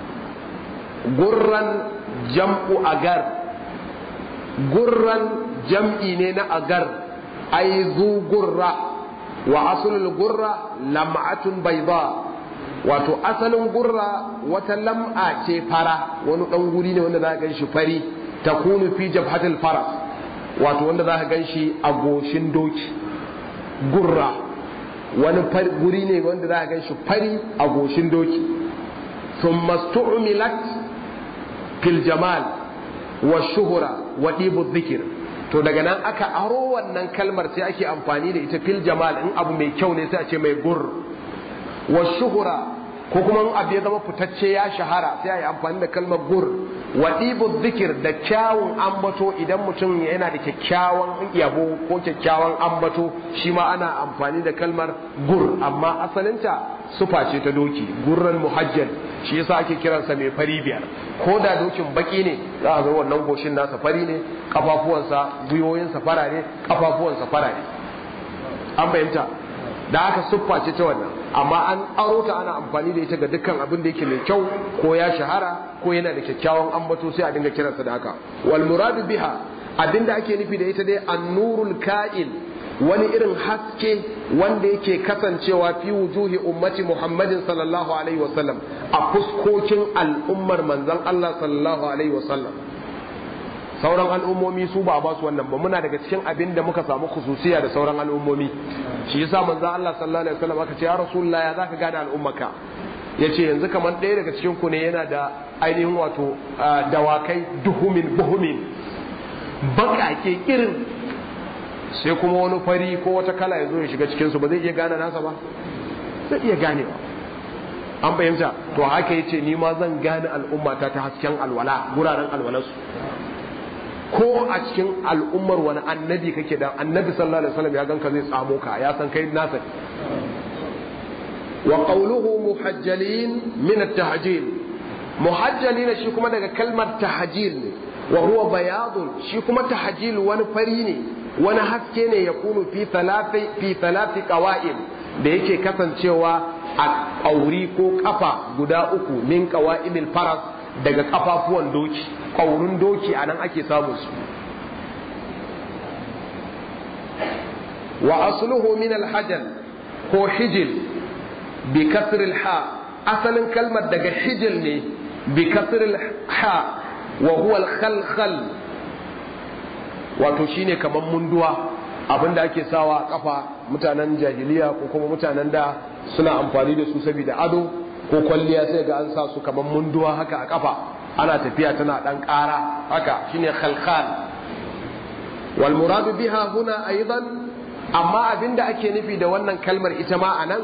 gurran jam'u agar gurran jam'i ne na agar ai zu gurra wa asulul gurra lam'atun bayda wato asalin gurra wata lam'a ce fara wani dan guri ne wanda za ka ganshi fari takunu fi jabhatil faras wato wanda za ka ganshi a goshin doki gurra wani guri ne wanda za ka ganshi fari a goshin doki thumma stu'milat fil jamal wa shuhura wa dibu dhikr to daga nan aka aro wannan kalmar sai ake amfani da ita fil jamal in abu mai kyau ne sai a ce mai gur wa shuhura ko kuma in abu ya zama fitacce ya shahara sai a yi amfani da kalmar gur wa dibu dhikr da kyawun ambato idan mutum yana da kyakkyawan yabo ko kyakkyawan ambato shi ma ana amfani da kalmar gur amma asalinta sufa ce ta doki gurran muhajjal shi yasa ake kiransa mai fari biyar ko da dokin baki ne za a zo wannan goshin nasa fari ne kafafuwansa gwiwoyinsa fara ne kafafuwansa fara ne an fahimta da haka siffa ce ta wannan amma an aro ta ana amfani da ita ga dukkan abin da yake mai kyau ko ya shahara ko yana da kyakkyawan ambato sai a dinga kiransa da haka wal muradu biha abinda ake nufi da ita dai annurul ka'il wani irin haske wanda yake kasancewa fi wujuhi ummati Muhammadin sallallahu alaihi wasallam a fuskokin al'ummar manzon Allah sallallahu alaihi wasallam sauran al'ummomi su ba ba su wannan ba muna daga cikin abin da muka samu khususiya da sauran al'ummomi shi yasa manzon Allah sallallahu alaihi wasallam aka ce ya rasulullah ya zaka gane al'ummaka yace yanzu kamar ɗaya daga cikin ku ne yana da ainihin wato dawakai duhumin buhumin baƙaƙe irin sai kuma wani fari ko wata kala ya zo ya shiga cikinsu ba zai iya gane nasa ba zai iya ganewa an fahimta to haka yace ni ma zan gane al'ummata ta hasken alwala guraren alwalarsu ko a cikin al'ummar wani annabi kake da annabi sallallahu alaihi wasallam ya ganka zai tsamo ka ya san kai nasa wa qawluhu muhajjalin min at-tahjil muhajjalin shi kuma daga kalmar tahjil ne wa huwa bayadun shi kuma tahjil wani fari ne wani haske ne ya kunu fi talati fi talati qawa'im da yake kasancewa a ƙauri ko kafa guda uku min qawa'imil faras daga kafafuwan doki ƙaurin doki anan ake samun su wa asluhu min alhajal ko hijil bi kasril ha asalin kalmar daga hijil ne bi kasril ha wa huwa al wato shine kaman munduwa abinda ake sawa a kafa mutanen jahiliya ko kuma mutanen da suna amfani da su saboda ado ko kwalliya sai ga an sa su kaman munduwa haka a kafa ana tafiya tana dan ƙara haka shine khalkhal wal muradu biha huna aidan amma abinda ake nufi da wannan kalmar ita ma anan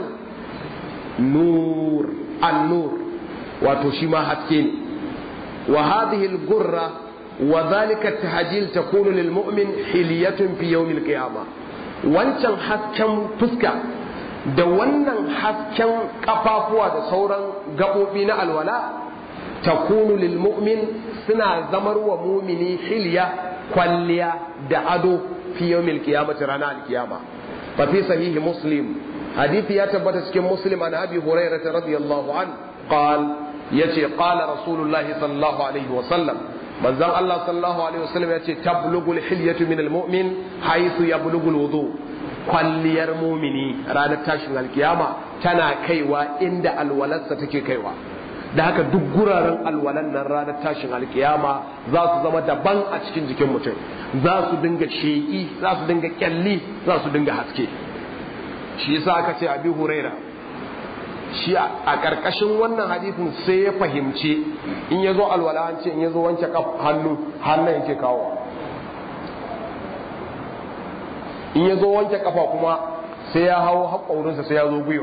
nur an-nur wato shi ma haske ne wa hadhihi al-gurra wa dhalika at-tahjil takunu lil mu'min hilyatun fi yawm al-qiyamah wancan hasken fuska da wannan hasken kafafuwa da sauran gabobi na alwala takunu lil mu'min suna zamar wa mumini hilya kwalliya da ado fi yawmil qiyamati rana al-qiyama fa fi sahih muslim hadisi ya tabbata cikin muslim an abi hurairah radiyallahu an qal yace qala rasulullah sallallahu alaihi wa sallam manzon Allah sallallahu alaihi wa sallam yace tablughu al-hilyatu min al-mu'min haythu yablughu al-wudu kwalliyar mumini ranar tashin alkiyama tana kaiwa inda alwalarsa take kaiwa da haka duk guraren alwalan nan ranar tashin alkiyama za su zama daban a cikin jikin mutum za su dinga sheƙi za su dinga kyalli za su dinga haske shi yasa aka ce abi huraira shi a ƙarƙashin wannan hadisin sai ya fahimci in ya zo alwala an ce in ya zo wanke hannu hannun yake kawo in ya zo wanke kafa kuma sai ya hawo haƙaurinsa sai ya zo gwiwa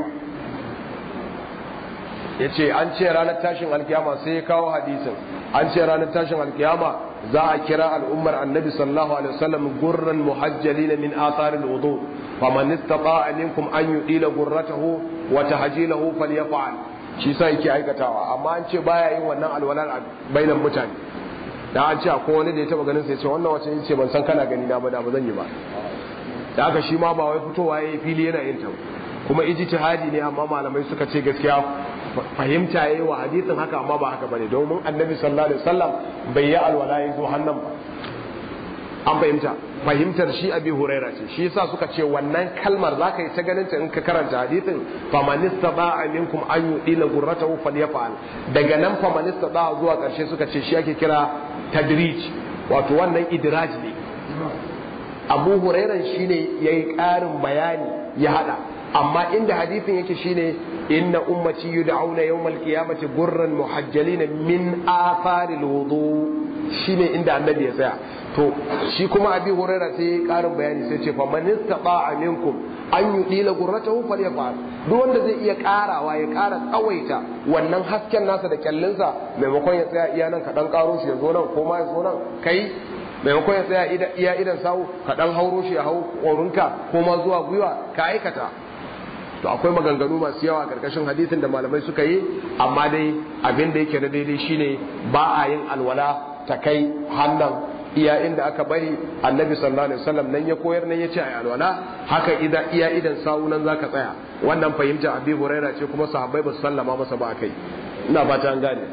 ya ce an ce ranar tashin alkiyama sai ya kawo hadisin an ce ranar tashin alkiyama za a kira al'ummar annabi sallallahu alaihi wasallam gurran muhajjalina min atharil wudu faman istata'a minkum an yudila gurratahu wa tahjilahu falyaf'al shi sa yake aikatawa amma an ce baya yin wannan alwalar bainan mutane da an ce akwai wani da ya taba ganin sai ce wannan wace ce ban san kana gani na ba da ba zan yi ba da haka shi ma ba wai fitowa yayi fili yana yin ta kuma ijtihadi ne amma malamai suka ce gaskiya fahimta yayi wa hadisin haka amma ba haka bane domin annabi sallallahu alaihi wasallam bai yi alwala yayi zo hannan ba an fahimta fahimtar shi abi huraira ce shi yasa suka ce wannan kalmar zaka yi ta ganin ta in ka karanta hadisin famanista ba'a minkum an yudila gurratahu falyaf'al daga nan famanista ba'a zuwa karshe suka ce shi ake kira tadrij wato wannan idraj ne abu hurairan shine yayi ƙarin bayani ya hada amma inda hadisin yake shine inna ummati yud'auna yawmal qiyamati gurran muhajjalin min atharil wudu shine inda annabi ya tsaya to shi kuma abi huraira sai karin bayani sai ce fa man istata'a minkum an yudila gurratahu falyafal duk wanda zai iya karawa ya kara tsawaita wannan hasken nasa da kyallinsa maimakon ya tsaya iya nan ka dan karo shi ya zo nan ko ma ya zo nan kai maimakon ya tsaya iya idan sawu ka dan hauro shi ya hau korinka ko ma zuwa gwiwa ka aikata to akwai maganganu masu yawa a karkashin hadisin da malamai suka yi amma dai abin da yake na daidai shine ba a yin alwala ta kai hannan iya inda aka bari annabi sallallahu alaihi wasallam nan ya koyar nan ya ce a alwala haka idan iya idan sawu nan zaka tsaya wannan fahimta abi huraira ce kuma sahabbai ba su sallama masa ba kai ina fata an gane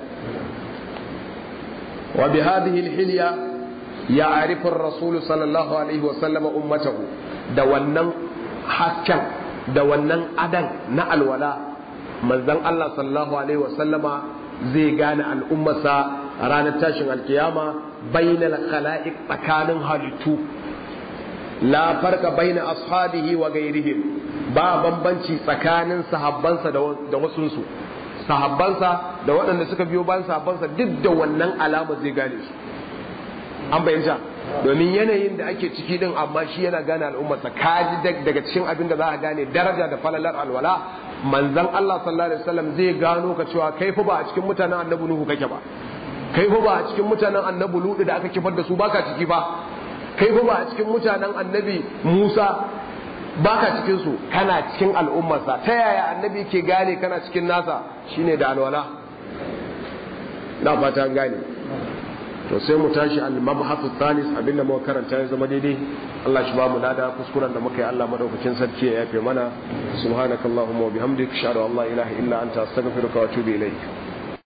wa bi hadhihi alhilya ya'rifu ar-rasul sallallahu alaihi wasallam ummatahu da wannan hasken da wannan adan na alwala manzon Allah sallallahu alaihi wasallama zai gane al'ummarsa ranar tashin alkiyama bainal khala'iq tsakanin halittu la farka baina ashabihi wa gairihim ba bambanci tsakanin sahabbansa da wasunsu sahabbansa da waɗanda suka biyo bayan sahabbansa duk da wannan alama zai gane su an bayyanta domin yanayin da ake ciki din amma shi yana gane al'ummarsa kaji daga cikin abin da za a gane daraja da falalar alwala manzon Allah sallallahu alaihi wasallam zai gano ka cewa kai fa ba a cikin mutanen annabi Nuhu kake ba kai fa ba a cikin mutanen annabi Lutu da aka kifar da su baka ciki ba kai fa ba a cikin mutanen annabi Musa baka cikin su kana cikin al'ummarsa ta yaya annabi ke gane kana cikin nasa shine da alwala na fata gane to sai mu tashi al-mabhathu thalis abinda muka karanta ya zama daidai Allah shi ba mu lada kuskuren da muka yi Allah madaukakin sarki ya yafe mana subhanakallahumma wa bihamdika ashhadu an la ilaha illa anta astaghfiruka wa atubu ilayk